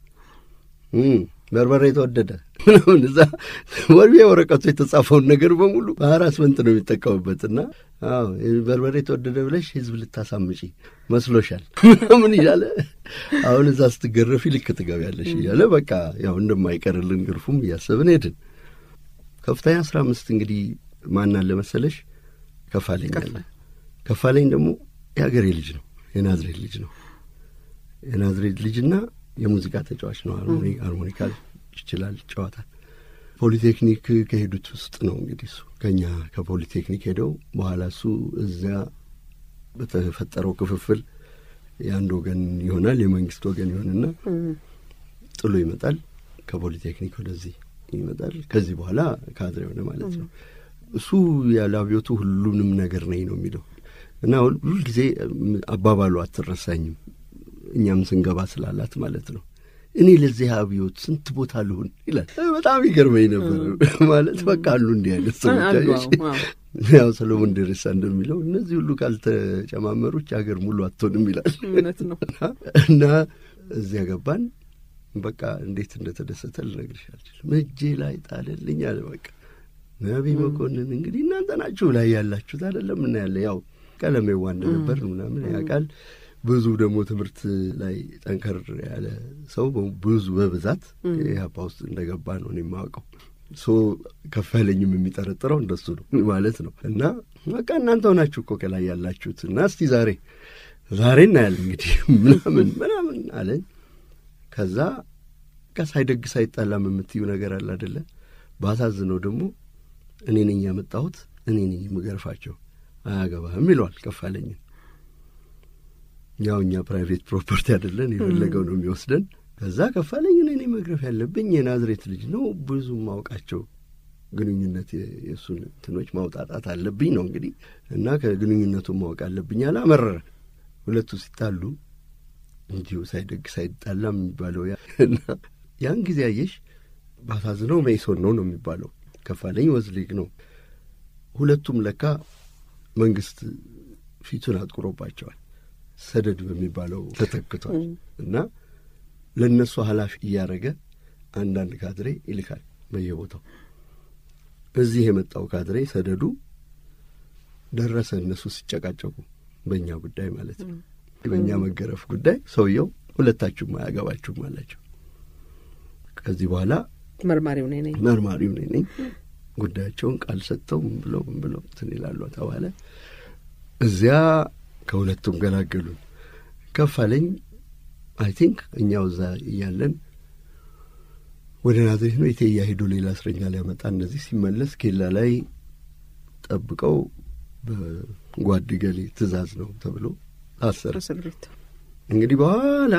በርበሬ የተወደደ ምናምን እዛ ወርቤ ወረቀቱ የተጻፈውን ነገር በሙሉ በሀራስመንት ነው የሚጠቀሙበት እና በርበሬ የተወደደ ብለሽ ህዝብ ልታሳምጪ መስሎሻል ምናምን እያለ አሁን እዛ ስትገረፊ ልክ ትገቢያለሽ እያለ በቃ ያው እንደማይቀርልን ግርፉም እያሰብን ሄድን። ከፍተኛ አስራ አምስት እንግዲህ ማን አለ መሰለሽ? ከፋለኝ አለ። ከፋለኝ ደግሞ የሀገሬ ልጅ ነው፣ የናዝሬት ልጅ ነው። የናዝሬት ልጅና የሙዚቃ ተጫዋች ነው። ሃርሞኒካ ይችላል፣ ይጫወታል። ፖሊቴክኒክ ከሄዱት ውስጥ ነው እንግዲህ እሱ ከኛ ከፖሊቴክኒክ ሄደው በኋላ እሱ እዚያ በተፈጠረው ክፍፍል የአንድ ወገን ይሆናል፣ የመንግስት ወገን ይሆንና ጥሎ ይመጣል ከፖሊቴክኒክ ወደዚህ ይመጣል። ከዚህ በኋላ ካድሬ ሆነ ማለት ነው። እሱ ያለ አብዮቱ ሁሉንም ነገር ነኝ ነው የሚለው እና ሁልጊዜ አባባሉ አትረሳኝም። እኛም ስንገባ ስላላት ማለት ነው። እኔ ለዚህ አብዮት ስንት ቦታ ልሁን ይላል። በጣም ይገርመኝ ነበር ማለት በቃ አሉ እንዲህ አይነት ሰዎች። ያው ሰሎሞን ደሬሳ እንደሚለው እነዚህ ሁሉ ካልተጨማመሩች ሀገር ሙሉ አትሆንም ይላል። እውነት ነው እና እዚያ ገባን። በቃ እንዴት እንደተደሰተ ልነግርሽ አልችልም። እጄ ላይ ጣለልኝ አለ። በቃ ነቢይ መኮንን እንግዲህ እናንተ ናችሁ ላይ ያላችሁት አይደለም እና ያለ ያው ቀለሜዋ እንደነበር ምናምን ያውቃል። ብዙ ደግሞ ትምህርት ላይ ጠንከር ያለ ሰው ብዙ በብዛት ኢህአፓ ውስጥ እንደገባ ነው እኔ የማውቀው። ሶ ከፈለኝም የሚጠረጥረው እንደሱ ነው ማለት ነው። እና በቃ እናንተ ሆናችሁ እኮ ከላይ ያላችሁት እና እስቲ ዛሬ ዛሬ እናያለን እንግዲህ ምናምን ምናምን አለኝ። ከዛ በቃ ሳይደግ ሳይጣላም የምትዩ ነገር አለ አደለ? ባሳዝነው ደግሞ እኔ ነኝ ያመጣሁት እኔ ነኝ የምገርፋቸው አያገባህም ይለዋል ከፋለኝን። ያው እኛ ፕራይቬት ፕሮፐርቲ አይደለን የፈለገው ነው የሚወስደን። ከዛ ከፋለኝን እኔ መግረፍ ያለብኝ የናዝሬት ልጅ ነው ብዙ ማውቃቸው ግንኙነት የእሱን እንትኖች ማውጣጣት አለብኝ ነው እንግዲህ እና ከግንኙነቱን ማወቅ አለብኝ አለ። አመረረ። ሁለቱ ሲጣሉ እንዲሁ ሳይደግ ሳይጣላ የሚባለው እና ያን ጊዜ አየሽ ባሳዝነው መኢሶን ነው ነው የሚባለው። ከፋለኝ ወዝሊግ ነው። ሁለቱም ለካ መንግስት ፊቱን አጥቁሮባቸዋል። ሰደድ በሚባለው ተተክቷል እና ለእነሱ ኃላፊ እያደረገ አንዳንድ ካድሬ ይልካል በየቦታው። እዚህ የመጣው ካድሬ ሰደዱ ደረሰ። እነሱ ሲጨቃጨቁ በእኛ ጉዳይ ማለት ነው፣ በእኛ መገረፍ ጉዳይ ሰውየው ሁለታችሁም አያገባችሁም አላቸው። ከዚህ በኋላ መርማሪው እኔ ነኝ መርማሪው እኔ ነኝ ጉዳያቸውን ቃል ሰጥተው ምን ብለው ምን ብለው እንትን ይላሉ ተባለ። እዚያ ከሁለቱም ገላገሉን። ከፍ አለኝ። አይ ቲንክ እኛው እዛ እያለን ወደ ናዝሬት ነው ኢቴያ ሄዶ ሌላ እስረኛ ሊያመጣ እንደዚህ ሲመለስ ኬላ ላይ ጠብቀው በጓድ ገሌ ትእዛዝ ነው ተብሎ ታሰረ። እስር ቤት እንግዲህ በኋላ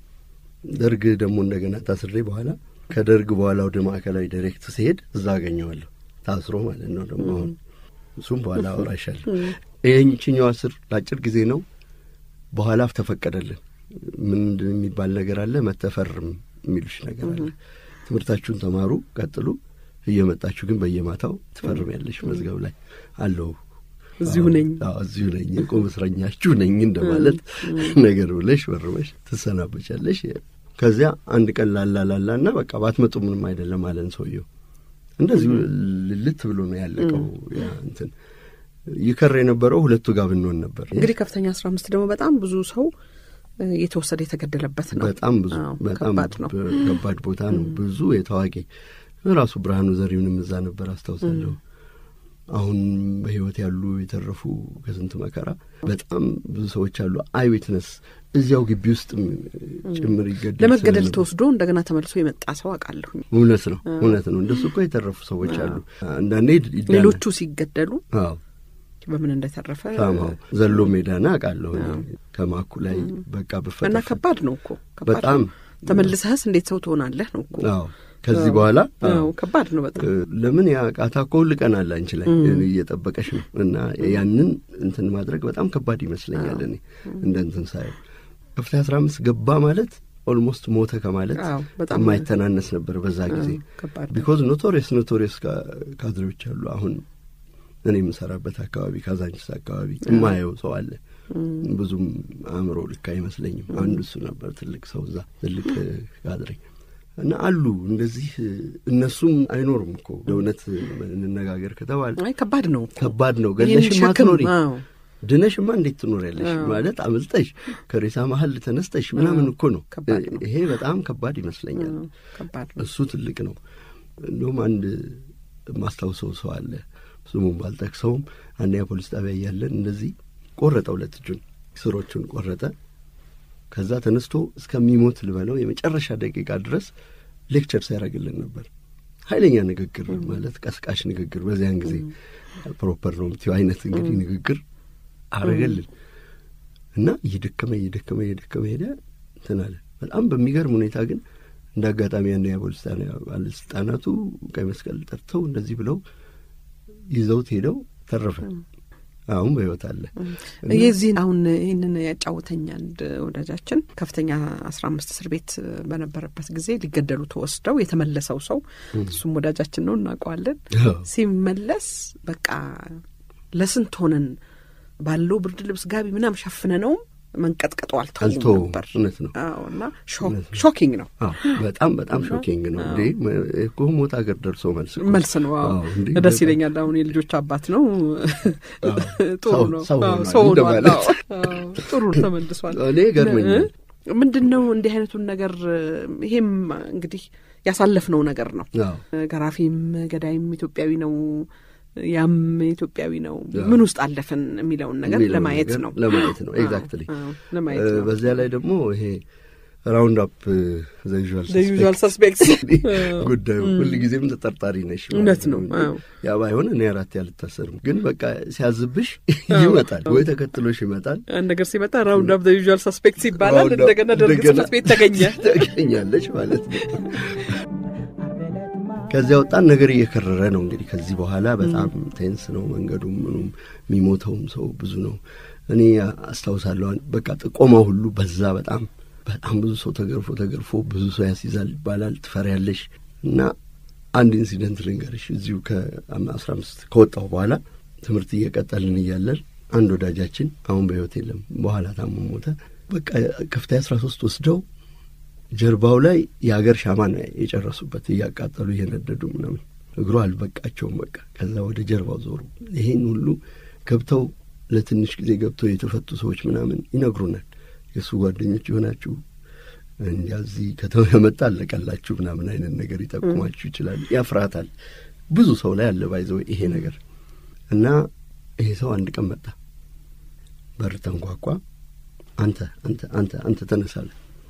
ደርግ ደግሞ እንደገና ታስሬ በኋላ ከደርግ በኋላ ወደ ማዕከላዊ ዳይሬክት ሲሄድ እዛ አገኘዋለሁ ታስሮ ማለት ነው። ደግሞ አሁን እሱም በኋላ አወራሻለሁ። ይህችኛው እስር ለአጭር ጊዜ ነው። በኋላ ተፈቀደልን። ምንድን የሚባል ነገር አለ፣ መተፈርም የሚሉሽ ነገር አለ። ትምህርታችሁን ተማሩ፣ ቀጥሉ፣ እየመጣችሁ ግን በየማታው ትፈርሚያለሽ መዝገብ ላይ አለው እዚሁ ነኝ አዎ እዚሁ ነኝ የቁም እስረኛችሁ ነኝ እንደማለት ነገር ብለሽ ፈርመሽ ትሰናበቻለሽ። ከዚያ አንድ ቀን ላላ ላላ እና በቃ ባትመጡ ምንም አይደለም አለን ሰውየው። እንደዚሁ ልልት ብሎ ነው ያለቀው። ያ እንትን ይከር የነበረው ሁለቱ ጋር ብንሆን ነበር። እንግዲህ ከፍተኛ አስራ አምስት ደግሞ በጣም ብዙ ሰው የተወሰደ የተገደለበት ነው። በጣም ብዙ አዎ፣ በጣም ከባድ ነው። ከባድ ቦታ ነው። ብዙ የታዋቂ ራሱ ብርሃኑ ዘሪሁንም እዛ ነበር አስታውሳለሁ። አሁን በሕይወት ያሉ የተረፉ ከስንት መከራ በጣም ብዙ ሰዎች አሉ። አይ ዊትነስ እዚያው ግቢ ውስጥ ጭምር ይገደል ለመገደል ስለነበር። ተወስዶ እንደገና ተመልሶ የመጣ ሰው አውቃለሁኝ። እውነት ነው እውነት ነው። እንደሱ እኮ የተረፉ ሰዎች አሉ። አንዳንዴ ይዳናል። ሌሎቹ ሲገደሉ አዎ በምን እንደተረፈ ሳምሃው ዘሎ ሜዳና አውቃለሁ እኔ ከማኩ ላይ በቃ እና ብፈጠፍ ከባድ ነው እኮ ከባድ በጣም ነው። ተመልሰህስ እንዴት ሰው ትሆናለህ ነው እኮ አዎ ከዚህ በኋላ አዎ፣ ከባድ ነው በጣም ለምን ያ ቃታ እኮ ሁል ቀን አለ አንቺ ላይ እየጠበቀሽ ነው። እና ያንን እንትን ማድረግ በጣም ከባድ ይመስለኛል። እኔ እንደ እንትን ሳየው ከፍተኛ አስራ አምስት ገባ ማለት ኦልሞስት ሞተ ከማለት አዎ፣ በጣም የማይተናነስ ነበር በዛ ጊዜ። ከባድ ነው። ቢኮዝ ኖቶሪየስ ኖቶሪየስ ካድሬዎች አሉ። አሁን እኔ የምሰራበት አካባቢ ካዛንቺስ አካባቢ የማየው ሰው አለ። ብዙም አእምሮ ልክ አይመስለኝም። አንዱ እሱ ነበር ትልቅ ሰው እዛ ትልቅ ካድሬ እና አሉ እንደዚህ እነሱም አይኖሩም እኮ ለእውነት እንነጋገር ከተባለ አይ ከባድ ነው እኮ ከባድ ነው። ይህን ገለሽማ ሸክም፣ አትኖሪ አዎ። ድነሽማ እንዴት ትኖሪያለሽ? አዎ። ማለት አምልጠሽ ከሬሳ መሀል ተነስተሽ ምናምን እኮ ነው። ከባድ ነው። ይሄ በጣም ከባድ ይመስለኛል። አዎ፣ ከባድ ነው። እሱ ትልቅ ነው። እንደውም አንድ ማስታውሰው ሰው አለ ስሙን ባልጠቅሰውም አንደኛ ፖሊስ ጣቢያ እያለን እንደዚህ ቆረጠ፣ ሁለት እጁን ስሮቹን ቆረጠ። ከዛ ተነስቶ እስከሚሞት ልበለው የመጨረሻ ደቂቃ ድረስ ሌክቸር ሲያደርግልን ነበር። ኃይለኛ ንግግር ማለት ቀስቃሽ ንግግር፣ በዚያን ጊዜ ፕሮፐር ነው የምትይው አይነት እንግዲህ ንግግር አረገልን እና እየደከመ እየደከመ እየደከመ ሄደ እንትን አለ። በጣም በሚገርም ሁኔታ ግን እንደ አጋጣሚ ያን የፖሊስ ጣቢያ ባለስልጣናቱ ቀይ መስቀል ጠርተው እንደዚህ ብለው ይዘውት ሄደው ተረፈ። አሁን በሕይወት አለ። የዚህን አሁን ይህንን ያጫወተኝ አንድ ወዳጃችን ከፍተኛ አስራ አምስት እስር ቤት በነበረበት ጊዜ ሊገደሉ ተወስደው የተመለሰው ሰው እሱም ወዳጃችን ነው እናውቀዋለን። ሲመለስ በቃ ለስንት ሆነን ባለው ብርድ ልብስ ጋቢ ምናምን ሸፍነ ነውም መንቀጥቀጡ አልተውም አልተወውም። ነበር። እውነት ነው። አዎ እና ሾኪንግ ነው አዎ በጣም በጣም ሾኪንግ ነው እንዴ እኮ ሞት ሀገር ደርሶ መልስ እኮ። መልስ ነው። አዎ አዎ፣ እንዴ ደስ በጣም- ይለኛል። አሁን የልጆች አባት ነው። ጥሩ ሰው- ነው። ሰው አዎ፣ ሆኗል ሰው ሆኗል። እንደማለት። አዎ፣ አዎ፣ ጥሩ ተመልሷል። እኔ ገርመኛል። ምንድን ነው እንዲህ አይነቱን ነገር ይሄም እንግዲህ ያሳለፍነው ነገር ነው። አዎ ገራፊም ገዳይም ኢትዮጵያዊ ነው፣ ያም ኢትዮጵያዊ ነው። አዎ። ምን ውስጥ አለፍን የሚለውን ነገር የሚለውን ለማየት ነገር ነው ለማየት ነው። አዎ፣ ኤግዛክትሊ አዎ፣ ለማየት ነው። በዚያ ላይ ደግሞ ይሄ ራውንድ አፕ ዘ ዩዥዋል ሰስፔክትስ ጉዳዩ ሁልጊዜም ተጠርጣሪ ነሽ ማለት እውነት ነው። አዎ። ያ ባይሆን እኔ አራት ያልታሰርም፣ ግን በቃ ሲያዝብሽ ይመጣል ወይ ተከትሎሽ ይመጣል አንድ ነገር ሲመጣ ራውንድ አፕ ዩዥዋል ሰስፔክትስ ይባላል። ራውንድ አፕ እንደገና ደርግ እንደገና ጽሕፈት ቤት ተገኘ። ተገኛለች ማለት ነው። ከዚያ ወጣን። ነገር እየከረረ ነው እንግዲህ ከዚህ በኋላ በጣም ቴንስ ነው መንገዱም ምኑም፣ የሚሞተውም ሰው ብዙ ነው። እኔ አስታውሳለሁ በቃ ጥቆማው ሁሉ በዛ። በጣም በጣም ብዙ ሰው ተገርፎ ተገርፎ ብዙ ሰው ያስይዛል ይባላል። ትፈሪያለሽ። እና አንድ ኢንሲደንት ልንገርሽ። እዚሁ ከአስራ አምስት ከወጣሁ በኋላ ትምህርት እየቀጠልን እያለን አንድ ወዳጃችን አሁን በሕይወት የለም፣ በኋላ ታሞ ሞተ። በቃ ከፍተኛ አስራ ሶስት ወስደው ጀርባው ላይ የሀገር ሻማ ነው የጨረሱበት እያቃጠሉ እየነደዱ ምናምን እግሩ አልበቃቸውም። በቃ ከዛ ወደ ጀርባው ዞሩ። ይሄን ሁሉ ገብተው ለትንሽ ጊዜ ገብተው የተፈቱ ሰዎች ምናምን ይነግሩናል። የእሱ ጓደኞች የሆናችሁ እንዲያ እዚህ ከተማ የመጣ አለቀላችሁ ምናምን አይነት ነገር ይጠቁማችሁ ይችላል። ያፍራታል። ብዙ ሰው ላይ አለ ባይዘው ይሄ ነገር እና ይሄ ሰው አንድ ቀን መጣ። በር ተንኳኳ። አንተ አንተ አንተ አንተ ተነሳለ።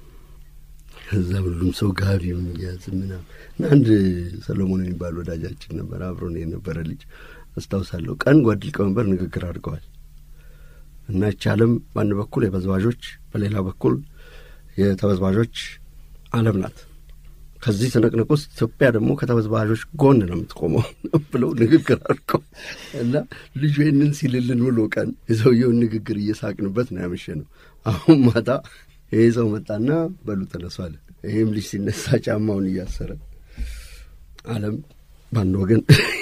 ከዛ ሁሉም ሰው ጋቢውን እያዝ ምናምን እና አንድ ሰሎሞን የሚባል ወዳጃችን ነበር፣ አብሮን የነበረ ልጅ አስታውሳለሁ። ቀን ጓድ ሊቀመንበር ንግግር አድርገዋል እና ይህች ዓለም በአንድ በኩል የበዝባዦች በሌላ በኩል የተበዝባዦች ዓለም ናት። ከዚህ ትንቅንቅ ውስጥ ኢትዮጵያ ደግሞ ከተበዝባዦች ጎን ነው የምትቆመው ብለው ንግግር አድርገው እና ልጁ ይህንን ሲልልን ብሎ ቀን የሰውየውን ንግግር እየሳቅንበት ነው ያመሸ ነው። አሁን ማታ ይሄ ሰው መጣና በሉ ተነሱ አለ። ይህም ልጅ ሲነሳ ጫማውን እያሰረ ዓለም በአንድ ወገን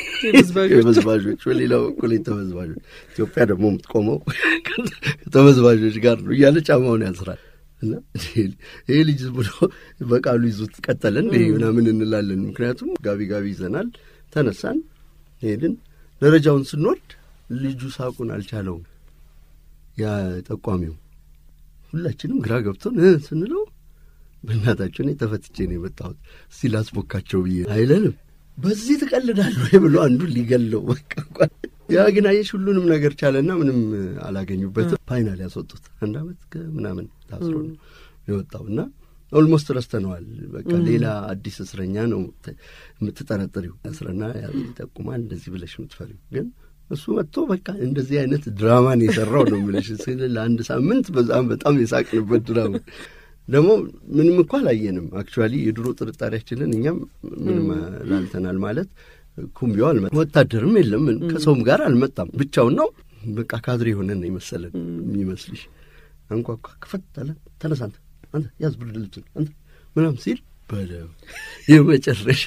የበዝባዦች በሌላ በኩል የተበዝባዦች ኢትዮጵያ ደግሞ የምትቆመው ከተበዝባዦች ጋር ነው እያለ ጫማውን ያስራል። እና ይሄ ልጅ ዝም ብሎ በቃሉ ይዞት ቀጠለን ይሄ ምናምን እንላለን። ምክንያቱም ጋቢ ጋቢ ይዘናል። ተነሳን፣ ሄድን። ደረጃውን ስንወርድ ልጁ ሳቁን አልቻለውም። ያ ጠቋሚው ሁላችንም ግራ ገብቶን ስንለው በእናታቸው እኔ ተፈትቼ ነው የመጣሁት እስቲ ላስቦካቸው ብዬ አይለንም። በዚህ ትቀልዳለህ ወይ ብሎ አንዱ ሊገለው በቃ ያ ግን አየሽ ሁሉንም ነገር ቻለና ምንም አላገኙበትም። ፋይናል ያስወጡት አንድ አመት ምናምን ታስሮ ነው የወጣው እና ኦልሞስት ረስተነዋል። በቃ ሌላ አዲስ እስረኛ ነው የምትጠረጥሪው። እስረና ይጠቁማል እንደዚህ ብለሽ የምትፈሪው ግን እሱ መጥቶ በቃ እንደዚህ አይነት ድራማን የሰራው ነው የምልሽ። ለአንድ ሳምንት በጣም በጣም የሳቅንበት ድራማ ደግሞ ምንም እኮ አላየንም። አክቹዋሊ የድሮ ጥርጣሬያችንን እኛም ምንም ላልተናል ማለት ኩምቢው አልመጣም፣ ወታደርም የለም፣ ከሰውም ጋር አልመጣም። ብቻውን ነው በቃ ካድሬ የሆነን የመሰለን የሚመስልሽ። አንኳኳ፣ ክፈት አለ። ተነሳ አንተ አንተ ያዝ ብርድ ልብስን አንተ ምናምን ሲል በለው የመጨረሻ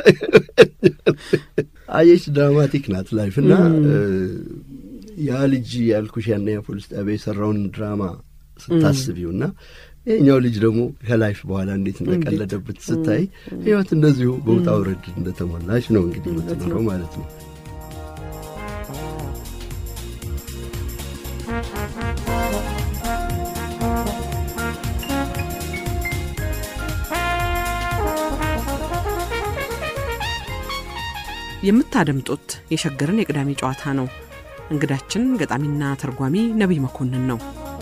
አየሽ፣ ድራማቲክ ናት ላይፍ እና ያ ልጅ ያልኩሽ ያና ፖሊስ ጣቢያ የሰራውን ድራማ ስታስቢው እና ይህኛው ልጅ ደግሞ ከላይፍ በኋላ እንዴት እንደቀለደበት ስታይ ህይወት እንደዚሁ በውጣ ውረድ እንደተሞላች ነው እንግዲህ የምትኖረው ማለት ነው። የምታደምጡት የሸገርን የቅዳሜ ጨዋታ ነው። እንግዳችን ገጣሚና ተርጓሚ ነቢይ መኮንን ነው።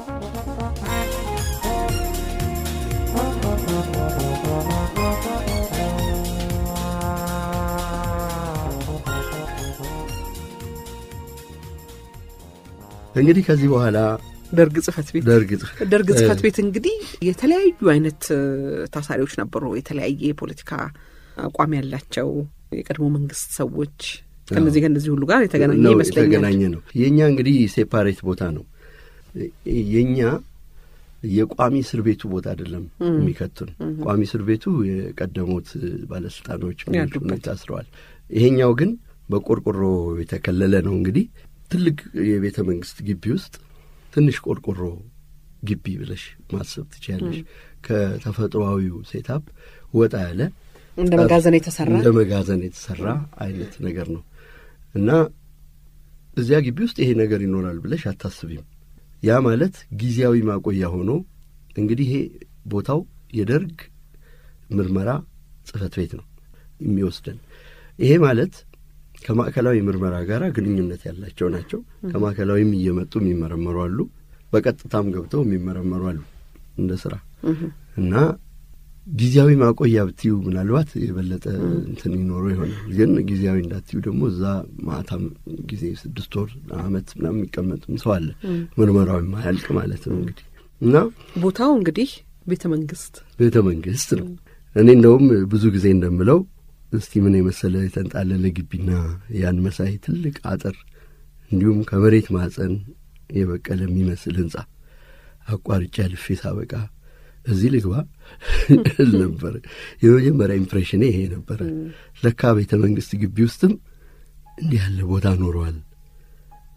እንግዲህ ከዚህ በኋላ ደርግ ጽህፈት ቤት ደርግ ደርግ ጽህፈት ቤት እንግዲህ የተለያዩ አይነት ታሳሪዎች ነበሩ። የተለያየ የፖለቲካ አቋም ያላቸው የቀድሞ መንግስት ሰዎች ከነዚህ ከነዚህ ሁሉ ጋር የተገናኘ ይመስለኛል። የተገናኘ ነው። የእኛ እንግዲህ ሴፓሬት ቦታ ነው። የእኛ የቋሚ እስር ቤቱ ቦታ አይደለም የሚከቱን። ቋሚ እስር ቤቱ የቀደሙት ባለስልጣኖች ያሉበት ታስረዋል። ይሄኛው ግን በቆርቆሮ የተከለለ ነው። እንግዲህ ትልቅ የቤተ መንግስት ግቢ ውስጥ ትንሽ ቆርቆሮ ግቢ ብለሽ ማሰብ ትችያለሽ። ከተፈጥሮአዊው ሴታፕ ወጣ ያለ እንደ መጋዘን የተሰራ እንደ መጋዘን የተሰራ አይነት ነገር ነው እና እዚያ ግቢ ውስጥ ይሄ ነገር ይኖራል ብለሽ አታስቢም። ያ ማለት ጊዜያዊ ማቆያ ሆኖ እንግዲህ ይሄ ቦታው የደርግ ምርመራ ጽህፈት ቤት ነው የሚወስደን። ይሄ ማለት ከማዕከላዊ ምርመራ ጋር ግንኙነት ያላቸው ናቸው። ከማዕከላዊም እየመጡ የሚመረመሩ አሉ። በቀጥታም ገብተው የሚመረመሩ አሉ እንደ ስራ እና ጊዜያዊ ማቆያ ብትዩ ምናልባት የበለጠ እንትን ይኖረው ይሆናል። ግን ጊዜያዊ እንዳትዩ ደግሞ እዛ ማታም ጊዜ ስድስት ወር አመት ምናምን የሚቀመጥም ሰው አለ። ምርመራዊ ማያልቅ ማለት ነው እንግዲህ እና ቦታው እንግዲህ ቤተ መንግስት ቤተ መንግስት ነው። እኔ እንደውም ብዙ ጊዜ እንደምለው እስቲ ምን የመሰለ የተንጣለለ ግቢና ያን መሳይ ትልቅ አጥር እንዲሁም ከመሬት ማዕፀን የበቀለ የሚመስል ህንጻ አቋርጬ አልፌ ሳበቃ እዚህ ልግባ ነበረ። የመጀመሪያ ኢምፕሬሽኔ ይሄ ነበረ። ለካ ቤተ መንግስት ግቢ ውስጥም እንዲህ ያለ ቦታ ኖረዋል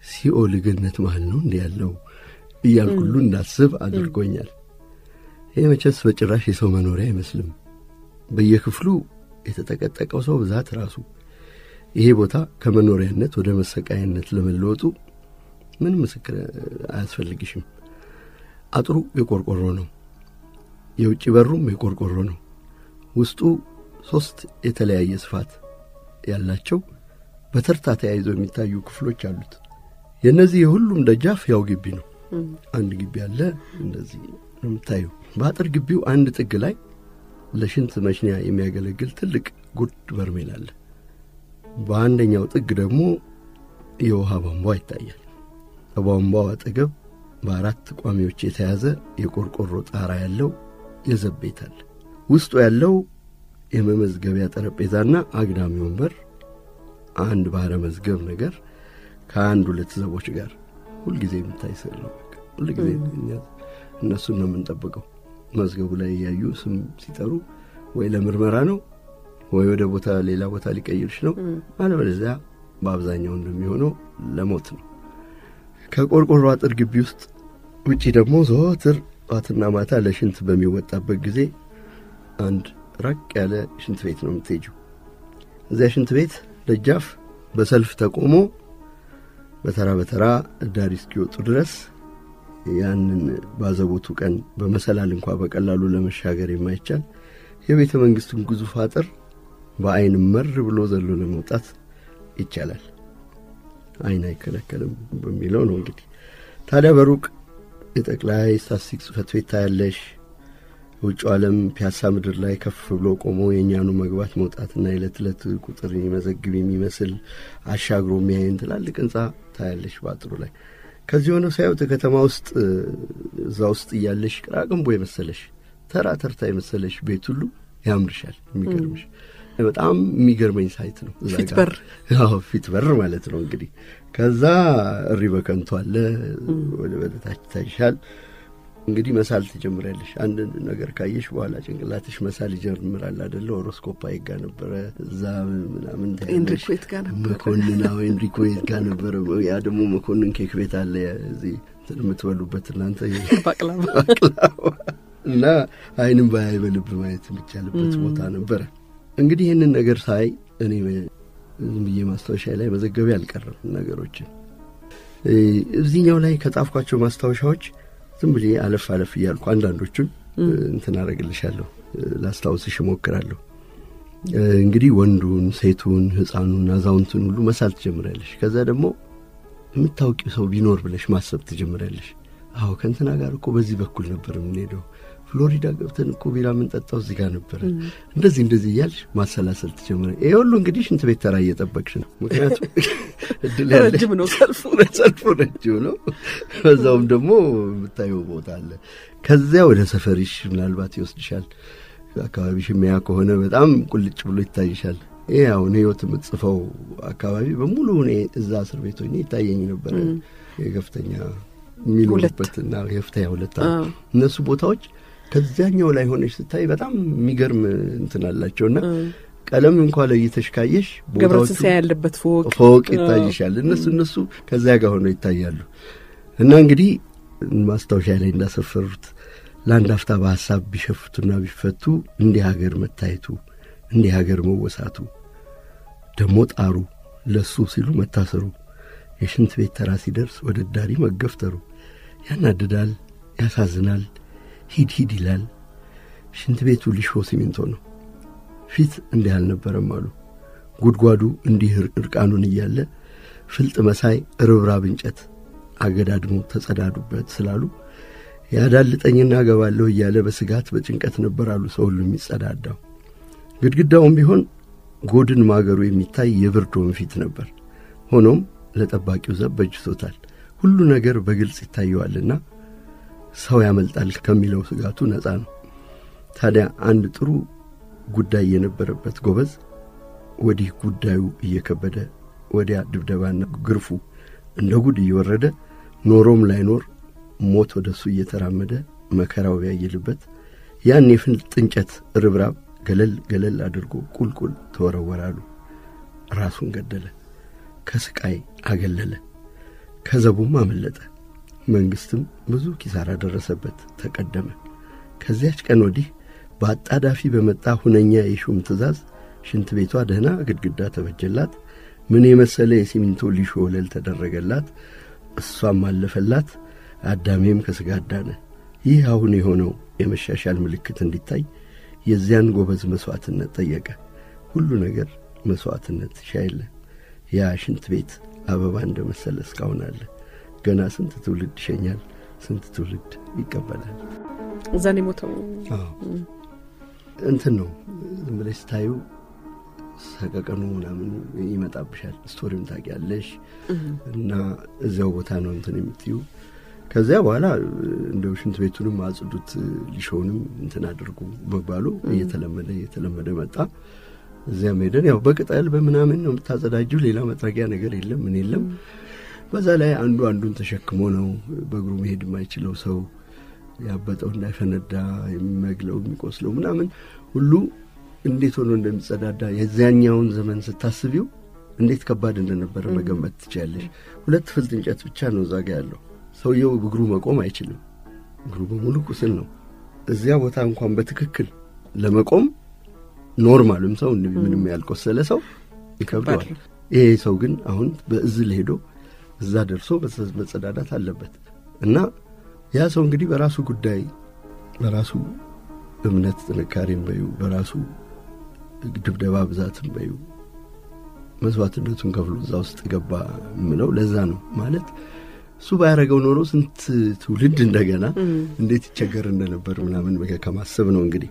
ሲኦል ገነት መሃል ነው እንዲህ ያለው እያልኩ ሁሉ እንዳስብ አድርጎኛል። ይህ መቼስ በጭራሽ የሰው መኖሪያ አይመስልም። በየክፍሉ የተጠቀጠቀው ሰው ብዛት ራሱ ይሄ ቦታ ከመኖሪያነት ወደ መሰቃያነት ለመለወጡ ምን ምስክር አያስፈልግሽም። አጥሩ የቆርቆሮ ነው። የውጭ በሩም የቆርቆሮ ነው። ውስጡ ሦስት የተለያየ ስፋት ያላቸው በተርታ ተያይዘው የሚታዩ ክፍሎች አሉት። የእነዚህ የሁሉም ደጃፍ ያው ግቢ ነው። አንድ ግቢ አለ። እንደዚህ ነው የምታየው። በአጥር ግቢው አንድ ጥግ ላይ ለሽንት መሽኛ የሚያገለግል ትልቅ ጉድ በርሜል አለ። በአንደኛው ጥግ ደግሞ የውሃ ቧንቧ ይታያል። ከቧንቧው አጠገብ በአራት ቋሚዎች የተያዘ የቆርቆሮ ጣራ ያለው የዘብ ቤት አለ። ውስጡ ያለው የመመዝገቢያ ጠረጴዛና አግዳሚ ወንበር አንድ ባሕረ መዝገብ ነገር ከአንድ ሁለት ዘቦች ጋር ሁልጊዜ የምታይ ስዕል ነው። ሁልጊዜ እነሱን ነው የምንጠብቀው። መዝገቡ ላይ እያዩ ስም ሲጠሩ ወይ ለምርመራ ነው ወይ ወደ ቦታ ሌላ ቦታ ሊቀይርሽ ነው፣ አለበለዚያ በአብዛኛው እንደሚሆነው ለሞት ነው። ከቆርቆሮ አጥር ግቢ ውስጥ ውጪ ደግሞ ዘወትር ጠዋትና ማታ ለሽንት በሚወጣበት ጊዜ አንድ ራቅ ያለ ሽንት ቤት ነው የምትሄጂው። እዚያ ሽንት ቤት ደጃፍ በሰልፍ ተቆሞ በተራ በተራ እዳሪ እስኪወጡ ድረስ ያንን ባዘቦቱ ቀን በመሰላል እንኳ በቀላሉ ለመሻገር የማይቻል የቤተ መንግሥቱን ግዙፍ አጥር በዐይን መር ብሎ ዘሎ ለመውጣት ይቻላል። ዐይን አይከለከልም በሚለው ነው እንግዲህ። ታዲያ በሩቅ የጠቅላይ ስታትስቲክስ ጽሕፈት ቤት ታያለሽ። ውጭው ዓለም ፒያሳ ምድር ላይ ከፍ ብሎ ቆሞ የእኛኑ መግባት መውጣትና የዕለት ዕለት ቁጥር የሚመዘግብ የሚመስል አሻግሮ የሚያይን ትላልቅ ሕንጻ ታያለሽ በአጥሩ ላይ። ከዚህ ሆነው ሳይወት ከተማ ውስጥ እዛ ውስጥ እያለሽ ቅራቅንቦ የመሰለሽ ተራ ተርታ የመሰለሽ ቤት ሁሉ ያምርሻል። የሚገርምሽ በጣም የሚገርመኝ ሳይት ነው። ፊት በር ፊት በር ማለት ነው እንግዲህ። ከዛ እሪ በከንቱ አለ ወደ በታች ታይሻል። እንግዲህ መሳል ትጀምሪያለሽ። አንድ ነገር ካየሽ በኋላ ጭንቅላትሽ መሳል ይጀምራል አደለ? ኦሮስኮፕ አይጋ ነበረ እዛ ምናምን ኤንሪኮት ጋር ነበረ መኮንን አዎ ኤንሪኮት ጋር ነበረ። ያ ደግሞ መኮንን ኬክ ቤት አለ እዚህ የምትበሉበት እናንተ ባቅላባ እና አይንም ባያይ በልብ ማየት የሚቻልበት ቦታ ነበረ። እንግዲህ ይህንን ነገር ሳይ እኔ ዝም ብዬ ማስታወሻ ላይ መዘገቤ አልቀረም ነገሮችን እዚህኛው ላይ ከጻፍኳቸው ማስታወሻዎች ዝም ብዬ አለፍ አለፍ እያልኩ አንዳንዶቹን እንትን አረግልሻለሁ፣ ላስታውስሽ እሞክራለሁ። እንግዲህ ወንዱን፣ ሴቱን፣ ሕፃኑን፣ አዛውንቱን ሁሉ መሳል ትጀምሪያለሽ። ከዛ ደግሞ የምታውቂው ሰው ቢኖር ብለሽ ማሰብ ትጀምሪያለሽ። አዎ ከእንትና ጋር እኮ በዚህ በኩል ነበር የምንሄደው፣ ፍሎሪዳ ገብተን እኮ ቢራ የምንጠጣው እዚህ ጋር ነበረ። እንደዚህ እንደዚህ እያልሽ ማሰላሰል ትጀምረ። ይህ ሁሉ እንግዲህ ሽንት ቤት ተራ እየጠበቅሽ ነው። ምክንያቱም እድል ያለሽ ረጅም ነው ሰልፉ ሰልፉ ረጅም ነው። በዛውም ደግሞ የምታየው ቦታ አለ። ከዚያ ወደ ሰፈሪሽ ምናልባት ይወስድሻል። አካባቢሽ የሚያ ከሆነ በጣም ቁልጭ ብሎ ይታይሻል። ይህ አሁን ህይወት የምትጽፈው አካባቢ በሙሉ እኔ እዛ እስር ቤት ሆኜ ይታየኝ ነበረ። የከፍተኛ የሚኖሩበትና የፍተኛ ሁለት እነሱ ቦታዎች ከዚያኛው ላይ ሆነች ስታይ በጣም የሚገርም እንትን አላቸውና ቀለም እንኳ ለይተሽ ካየሽ ገብረትንሳኤ ያለበት ፎቅ ፎቅ ይታይሻል። እነሱ እነሱ ከዚያ ጋር ሆነው ይታያሉ። እና እንግዲህ ማስታወሻ ላይ እንዳሰፈሩት ለአንድ አፍታ በሐሳብ ቢሸፍቱና ቢፈቱ እንዲህ ሀገር መታየቱ እንዲህ ሀገር መወሳቱ ደግሞ ጣሩ ለሱ ሲሉ መታሰሩ የሽንት ቤት ተራ ሲደርስ ወደ ዳሪ መገፍተሩ ያናድዳል፣ ያሳዝናል፣ ሂድ ሂድ ይላል። ሽንት ቤቱ ሊሾ ሲሚንቶ ነው። ፊት እንዲህ አልነበረም አሉ። ጉድጓዱ እንዲህ እርቃኑን እያለ ፍልጥ መሳይ ርብራብ እንጨት አገዳድሞ ተጸዳዱበት ስላሉ ያዳልጠኝና ገባለሁ እያለ በስጋት በጭንቀት ነበር አሉ ሰው ሁሉ የሚጸዳዳው። ግድግዳውም ቢሆን ጎድን ማገሩ የሚታይ የብርድ ወንፊት ነበር። ሆኖም ለጠባቂው ዘብ በጅቶታል። ሁሉ ነገር በግልጽ ይታየዋልና ሰው ያመልጣል ከሚለው ስጋቱ ነፃ ነው። ታዲያ አንድ ጥሩ ጉዳይ የነበረበት ጎበዝ ወዲህ ጉዳዩ እየከበደ ወዲያ ድብደባና ግርፉ እንደ ጉድ እየወረደ ኖሮም ላይኖር ሞት ወደ እሱ እየተራመደ መከራው ቢያይልበት ያን የፍልጥ እንጨት ርብራብ ገለል ገለል አድርጎ ቁልቁል ተወረወራሉ። ራሱን ገደለ፣ ከስቃይ አገለለ። ከዘቡም አመለጠ። መንግሥትም ብዙ ኪሳራ ደረሰበት፣ ተቀደመ። ከዚያች ቀን ወዲህ በአጣዳፊ በመጣ ሁነኛ የሹም ትእዛዝ ሽንት ቤቷ ደህና ግድግዳ ተበጀላት። ምን የመሰለ የሲሚንቶ ሊሾ ወለል ተደረገላት። እሷም አለፈላት። አዳሜም ከሥጋ አዳነ። ይህ አሁን የሆነው የመሻሻል ምልክት እንዲታይ የዚያን ጎበዝ መሥዋዕትነት ጠየቀ። ሁሉ ነገር መሥዋዕትነት ሻይለ ያ ሽንት ቤት አበባ እንደ መሰለ እስካሁን አለ። ገና ስንት ትውልድ ይሸኛል፣ ስንት ትውልድ ይቀበላል። እዛን የሞተው እንትን ነው ዝም ብለሽ ስታዩ ሰቀቀኑ ምናምን ይመጣብሻል። ስቶሪም ታውቂያለሽ እና እዚያው ቦታ ነው እንትን የምትዩ። ከዚያ በኋላ እንደው ሽንት ቤቱንም አጽዱት፣ ሊሾውንም እንትን አድርጉ መባሉ እየተለመደ እየተለመደ መጣ። እዚያም ሄደን ያው በቅጠል በምናምን ነው የምታጸዳጁ። ሌላ መጥረጊያ ነገር የለም ምን የለም። በዛ ላይ አንዱ አንዱን ተሸክሞ ነው በእግሩ መሄድ የማይችለው ሰው ያበጠው እንዳይፈነዳ የሚመግለው የሚቆስለው ምናምን ሁሉ እንዴት ሆኖ እንደሚጸዳዳ የዚያኛውን ዘመን ስታስቢው እንዴት ከባድ እንደነበረ መገመት ትችያለሽ። ሁለት ፍልጥ እንጨት ብቻ ነው እዛ ጋ ያለው። ሰውየው እግሩ መቆም አይችልም። እግሩ በሙሉ ቁስል ነው። እዚያ ቦታ እንኳን በትክክል ለመቆም ኖርማልም ሰው ምንም ያልቆሰለ ሰው ይከብደዋል። ይሄ ሰው ግን አሁን በእዝል ሄዶ እዛ ደርሶ መጸዳዳት አለበት እና ያ ሰው እንግዲህ በራሱ ጉዳይ በራሱ እምነት ጥንካሬም በዩ በራሱ ድብደባ ብዛትም በዩ መስዋዕትነቱን ከፍሎ እዛ ውስጥ ገባ የምለው ለዛ ነው ማለት እሱ ባያረገው ኖሮ ስንት ትውልድ እንደገና እንዴት ይቸገር እንደነበር ምናምን ከማሰብ ነው እንግዲህ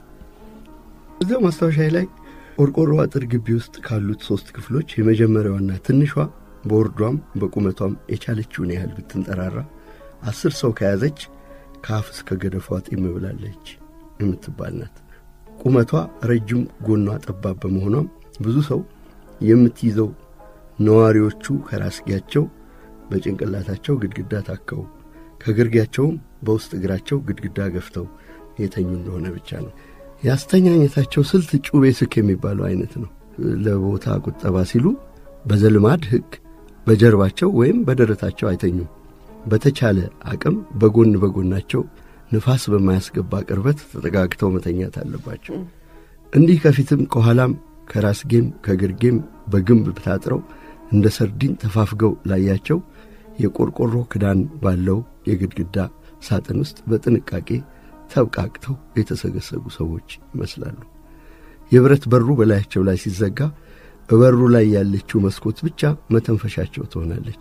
እዚያው ማስታወሻ ላይ ቆርቆሮ አጥር ግቢ ውስጥ ካሉት ሶስት ክፍሎች የመጀመሪያዋና ትንሿ በወርዷም በቁመቷም የቻለችውን ያህል ብትንጠራራ አስር ሰው ከያዘች ከአፍ እስከ ገደፏ ጢም ብላለች የምትባል ናት። ቁመቷ ረጅም፣ ጎኗ ጠባብ በመሆኗም ብዙ ሰው የምትይዘው ነዋሪዎቹ ከራስጌያቸው በጭንቅላታቸው ግድግዳ ታከው ከግርጌያቸውም በውስጥ እግራቸው ግድግዳ ገፍተው የተኙ እንደሆነ ብቻ ነው። የአስተኛኘታቸው ስልት ጩቤ ስክ የሚባለው አይነት ነው። ለቦታ ቁጠባ ሲሉ በዘልማድ ሕግ በጀርባቸው ወይም በደረታቸው አይተኙም። በተቻለ አቅም በጎን በጎናቸው ንፋስ በማያስገባ ቅርበት ተጠጋግተው መተኛት አለባቸው። እንዲህ ከፊትም ከኋላም ከራስጌም ከግርጌም በግንብ ታጥረው እንደ ሰርዲን ተፋፍገው ላያቸው የቆርቆሮ ክዳን ባለው የግድግዳ ሳጥን ውስጥ በጥንቃቄ ተብቃቅተው የተሰገሰጉ ሰዎች ይመስላሉ። የብረት በሩ በላያቸው ላይ ሲዘጋ በበሩ ላይ ያለችው መስኮት ብቻ መተንፈሻቸው ትሆናለች።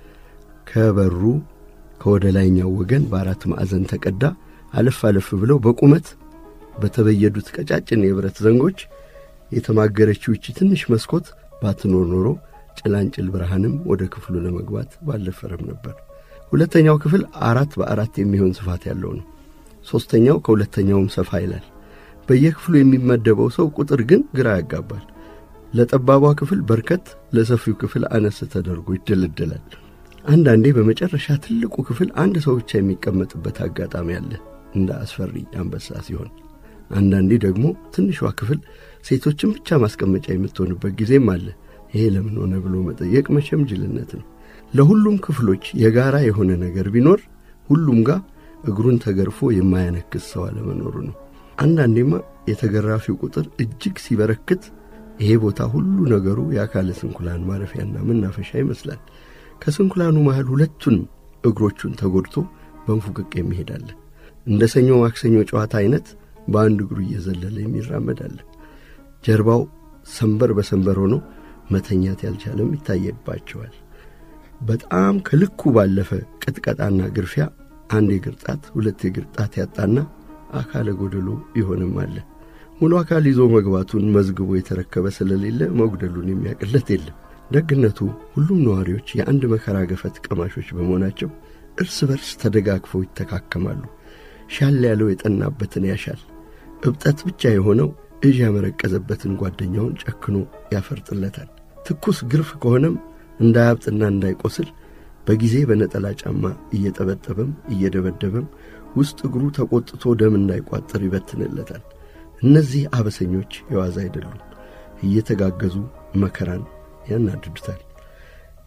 ከበሩ ከወደ ላይኛው ወገን በአራት ማዕዘን ተቀዳ አለፍ አለፍ ብለው በቁመት በተበየዱት ቀጫጭን የብረት ዘንጎች የተማገረችው ይቺ ትንሽ መስኮት ባትኖር ኖሮ ጭላንጭል ብርሃንም ወደ ክፍሉ ለመግባት ባልደፈረም ነበር። ሁለተኛው ክፍል አራት በአራት የሚሆን ስፋት ያለው ነው። ሦስተኛው ከሁለተኛውም ሰፋ ይላል። በየክፍሉ የሚመደበው ሰው ቁጥር ግን ግራ ያጋባል። ለጠባቧ ክፍል በርከት፣ ለሰፊው ክፍል አነስ ተደርጎ ይደለደላል። አንዳንዴ በመጨረሻ ትልቁ ክፍል አንድ ሰው ብቻ የሚቀመጥበት አጋጣሚ አለ፣ እንደ አስፈሪ አንበሳ ሲሆን፣ አንዳንዴ ደግሞ ትንሿ ክፍል ሴቶችን ብቻ ማስቀመጫ የምትሆንበት ጊዜም አለ። ይሄ ለምን ሆነ ብሎ መጠየቅ መቼም ጅልነት ነው። ለሁሉም ክፍሎች የጋራ የሆነ ነገር ቢኖር ሁሉም ጋር እግሩን ተገርፎ የማያነክስ ሰው አለመኖሩ ነው። አንዳንዴማ የተገራፊው ቁጥር እጅግ ሲበረክት ይሄ ቦታ ሁሉ ነገሩ የአካለ ስንኩላን ማረፊያና መናፈሻ ይመስላል። ከስንኩላኑ መሃል ሁለቱንም እግሮቹን ተጎድቶ በንፉቅቅ የሚሄዳለ እንደ ሰኞ ማክሰኞ ጨዋታ አይነት በአንድ እግሩ እየዘለለ የሚራመዳለ ጀርባው ሰንበር በሰንበር ሆኖ መተኛት ያልቻለም ይታየባቸዋል። በጣም ከልኩ ባለፈ ቅጥቀጣና ግርፊያ አንድ የእግር ጣት ሁለት የእግር ጣት ያጣና አካለ ጎደሎ ይሆንም አለ። ሙሉ አካል ይዞ መግባቱን መዝግቦ የተረከበ ስለሌለ መጉደሉን የሚያቅለት የለም። ደግነቱ ሁሉም ነዋሪዎች የአንድ መከራ ገፈት ቀማሾች በመሆናቸው እርስ በርስ ተደጋግፈው ይተካከማሉ። ሻል ያለው የጠናበትን ያሻል። እብጠት ብቻ የሆነው እዥ ያመረቀዘበትን ጓደኛውን ጨክኖ ያፈርጥለታል። ትኩስ ግርፍ ከሆነም እንዳያብጥና እንዳይቆስል በጊዜ በነጠላ ጫማ እየጠበጠበም እየደበደበም ውስጥ እግሩ ተቆጥቶ ደም እንዳይቋጥር ይበትንለታል። እነዚህ አበሰኞች የዋዛ አይደሉም። እየተጋገዙ መከራን ያናድዱታል።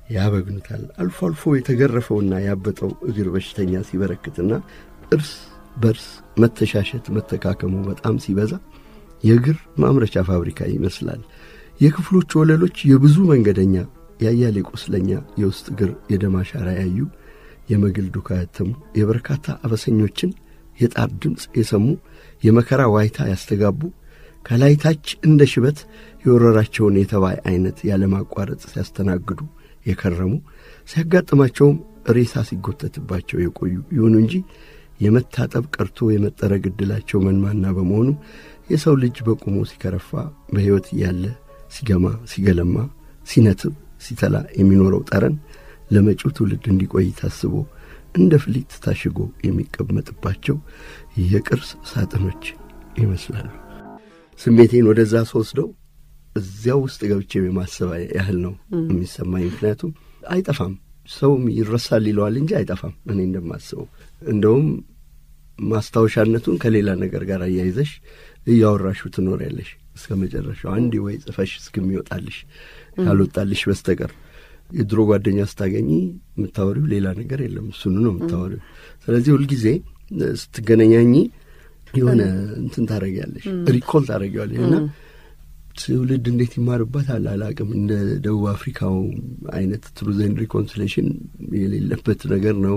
ያበግኑታል። አልፎ አልፎ የተገረፈውና ያበጠው እግር በሽተኛ ሲበረክትና እርስ በርስ መተሻሸት መተካከሙ በጣም ሲበዛ የእግር ማምረቻ ፋብሪካ ይመስላል። የክፍሎቹ ወለሎች የብዙ መንገደኛ ያያሌ ቁስለኛ የውስጥ እግር የደም አሻራ ያዩ የመግል ዱካ ያተሙ የበርካታ አበሰኞችን የጣር ድምፅ የሰሙ የመከራ ዋይታ ያስተጋቡ ከላይ ታች እንደ ሽበት የወረራቸውን የተባይ አይነት ያለማቋረጥ ሲያስተናግዱ የከረሙ ሲያጋጥማቸውም ሬሳ ሲጎተትባቸው የቆዩ ይሁኑ እንጂ የመታጠብ ቀርቶ የመጠረግ ዕድላቸው መንማና በመሆኑ የሰው ልጅ በቁሙ ሲከረፋ በሕይወት እያለ ሲገማ ሲገለማ ሲነትብ ሲተላ የሚኖረው ጠረን ለመጪው ትውልድ እንዲቆይ ታስቦ እንደ ፍሊት ታሽጎ የሚቀመጥባቸው የቅርስ ሳጥኖች ይመስላሉ። ስሜቴን ወደዛ ስወስደው እዚያው ውስጥ ገብቼ የማሰብ ያህል ነው የሚሰማኝ። ምክንያቱም አይጠፋም፣ ሰውም ይረሳል ይለዋል እንጂ አይጠፋም። እኔ እንደማስበው እንደውም ማስታወሻነቱን ከሌላ ነገር ጋር አያይዘሽ እያወራሹ ትኖሪያለሽ እስከ መጨረሻው አንዴ ወይ ጽፈሽ እስከሚወጣልሽ ካልወጣልሽ በስተቀር የድሮ ጓደኛ ስታገኚ የምታወሪው ሌላ ነገር የለም፣ እሱኑ ነው የምታወሪው። ስለዚህ ሁልጊዜ ስትገናኛኝ የሆነ እንትን ታደረጊያለሽ፣ ሪኮል ታደረጊዋለሽ እና ትውልድ እንዴት ይማርበታል አላቅም። እንደ ደቡብ አፍሪካው አይነት ትሩዝ ኤንድ ሪኮንሲሌሽን የሌለበት ነገር ነው።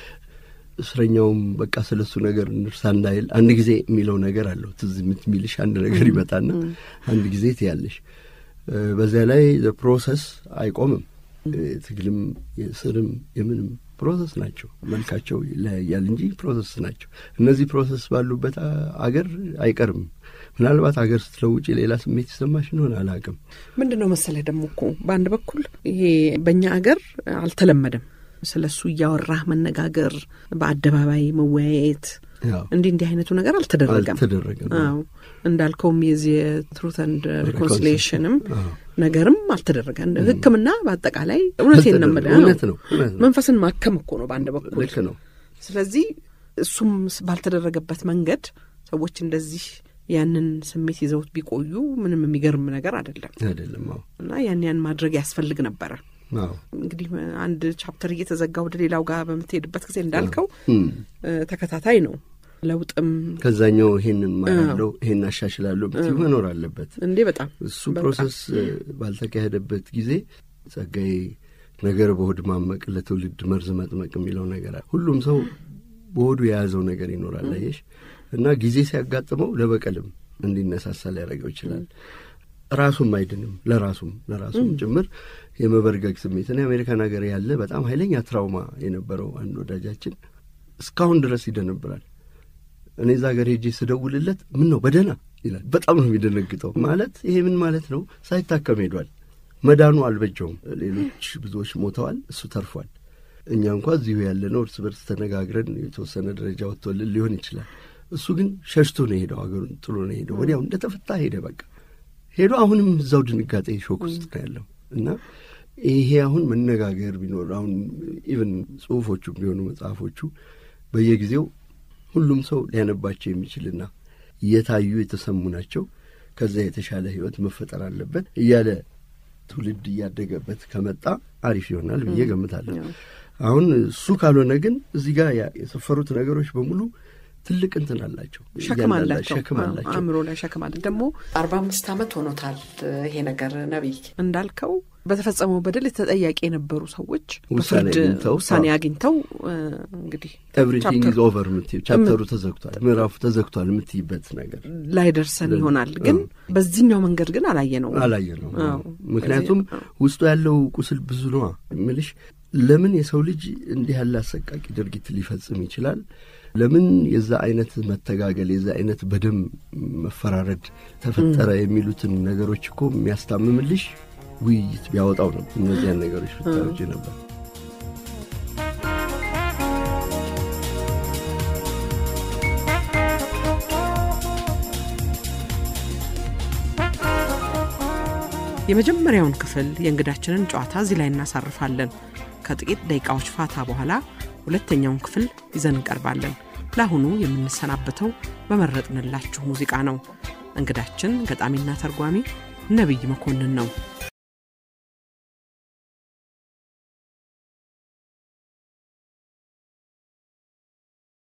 እስረኛውም በቃ ስለ እሱ ነገር እንርሳ እንዳይል አንድ ጊዜ የሚለው ነገር አለው። ትዝ የምትሚልሽ አንድ ነገር ይመጣና አንድ ጊዜ ትያለሽ። በዚያ ላይ ፕሮሰስ አይቆምም። ትግልም የስርም የምንም ፕሮሰስ ናቸው። መልካቸው ይለያያል እንጂ ፕሮሰስ ናቸው። እነዚህ ፕሮሰስ ባሉበት አገር አይቀርም። ምናልባት አገር ስትለውጭ ሌላ ስሜት ይሰማሽ እንደሆነ አላውቅም። ምንድን ነው መሰለህ ደግሞ እኮ በአንድ በኩል ይሄ በእኛ አገር አልተለመደም። ስለ እሱ እያወራህ መነጋገር፣ በአደባባይ መወያየት እንዲህ እንዲህ አይነቱ ነገር አልተደረገም አልተደረገም። አዎ እንዳልከውም የዚህ የትሩት ኤንድ ሪኮንሲሊዬሽንም ነገርም አልተደረገም። ሕክምና በአጠቃላይ እውነቴን ነው የምልህ እውነት ነው እውነት ነው። መንፈስን ማከም እኮ ነው በአንድ በኩል ልክ ነው። ስለዚህ እሱም ባልተደረገበት መንገድ ሰዎች እንደዚህ ያንን ስሜት ይዘውት ቢቆዩ ምንም የሚገርም ነገር አይደለም አይደለም። አዎ እና ያን ያን ማድረግ ያስፈልግ ነበረ። አዎ እንግዲህ አንድ ቻፕተር እየተዘጋ ወደ ሌላው ጋር በምትሄድበት ጊዜ እንዳልከው እም። ተከታታይ ነው። ለውጥም ከዛኛው ይሄንን ማያለው ይሄን አሻሽላለሁ ብትይው መኖር አለበት። እንዴ በጣም እሱ ፕሮሰስ ባልተካሄደበት ጊዜ ጸጋዬ ነገር በሆድ ማመቅ ለትውልድ መርዝ መጥመቅ የሚለው ነገር አለ። ሁሉም ሰው በሆዱ የያዘው ነገር ይኖራል አየሽ። እና ጊዜ ሲያጋጥመው ለበቀልም እንዲነሳሳ ሊያደርገው ይችላል። ራሱም አይድንም፣ ለራሱም ለራሱም ጭምር የመበርገግ ስሜት እኔ አሜሪካን ሀገር ያለ በጣም ኃይለኛ ትራውማ የነበረው አንድ ወዳጃችን እስካሁን ድረስ ይደነብራል። እኔ እዛ ሀገር ሄጄ ስደውልለት ምን ነው በደህና ይላል። በጣም ነው የሚደነግጠው። ማለት ይሄ ምን ማለት ነው? ሳይታከም ሄዷል። መዳኑ አልበጀውም። ሌሎች ብዙዎች ሞተዋል፣ እሱ ተርፏል። እኛ እንኳ እዚሁ ያለነው እርስ በርስ ተነጋግረን የተወሰነ ደረጃ ወጥቶልን ሊሆን ይችላል። እሱ ግን ሸሽቶ ነው የሄደው፣ ሀገሩን ጥሎ ነው የሄደው። ወዲያው እንደተፈታ ሄደ። በቃ ሄዶ አሁንም እዛው ድንጋጤ ሾክ ውስጥ ነው ያለው እና ይሄ አሁን መነጋገር ቢኖር አሁን ኢቨን ጽሁፎቹ ቢሆኑ መጽሐፎቹ በየጊዜው ሁሉም ሰው ሊያነባቸው የሚችልና እየታዩ የተሰሙ ናቸው። ከዛ የተሻለ ህይወት መፈጠር አለበት እያለ ትውልድ እያደገበት ከመጣ አሪፍ ይሆናል ብዬ ገምታለሁ። አሁን እሱ ካልሆነ ግን እዚህ ጋር የሰፈሩት ነገሮች በሙሉ ትልቅ እንትን አላቸው፣ ሸክም አላቸው፣ ሸክም አላቸው። አእምሮ ላይ ሸክም አለ። ደግሞ አርባ አምስት ዓመት ሆኖታል ይሄ ነገር ነቢይ እንዳልከው በተፈጸመው በደል ተጠያቂ የነበሩ ሰዎች ውሳኔ በፍርድ አግኝተው፣ ውሳኔ አዎ። አግኝተው እ፣ እንግዲህ ኤቭሪቲንግ ኢዝ ቻፕተር ኦቨር የምትይው ቻፕተሩ ተዘግቷል፣ ምዕራፉ ተዘግቷል የምትይበት ነገር ላይ ደርሰን ይሆናል። ግን በዚህኛው መንገድ ግን አላየ ነው አላየ ነው። አዎ። ምክንያቱም ስለዚህ፣ ውስጡ ያለው ቁስል ብዙ ነዋ። የምልሽ ለምን የሰው ልጅ እንዲህ ያለ አሰቃቂ ድርጊት ሊፈጽም ይችላል? ለምን የዛ አይነት መተጋገል የዛ አይነት በደም መፈራረድ ተፈጠረ? የሚሉትን ነገሮች እኮ የሚያስታምምልሽ ውይይት ቢያወጣው ነው። እነዚያን ነገሮች ብታወጪ ነበር። የመጀመሪያውን ክፍል የእንግዳችንን ጨዋታ እዚህ ላይ እናሳርፋለን። ከጥቂት ደቂቃዎች ፋታ በኋላ ሁለተኛውን ክፍል ይዘን እንቀርባለን። ለአሁኑ የምንሰናበተው በመረጥንላችሁ ሙዚቃ ነው። እንግዳችን ገጣሚና ተርጓሚ ነቢይ መኮንን ነው።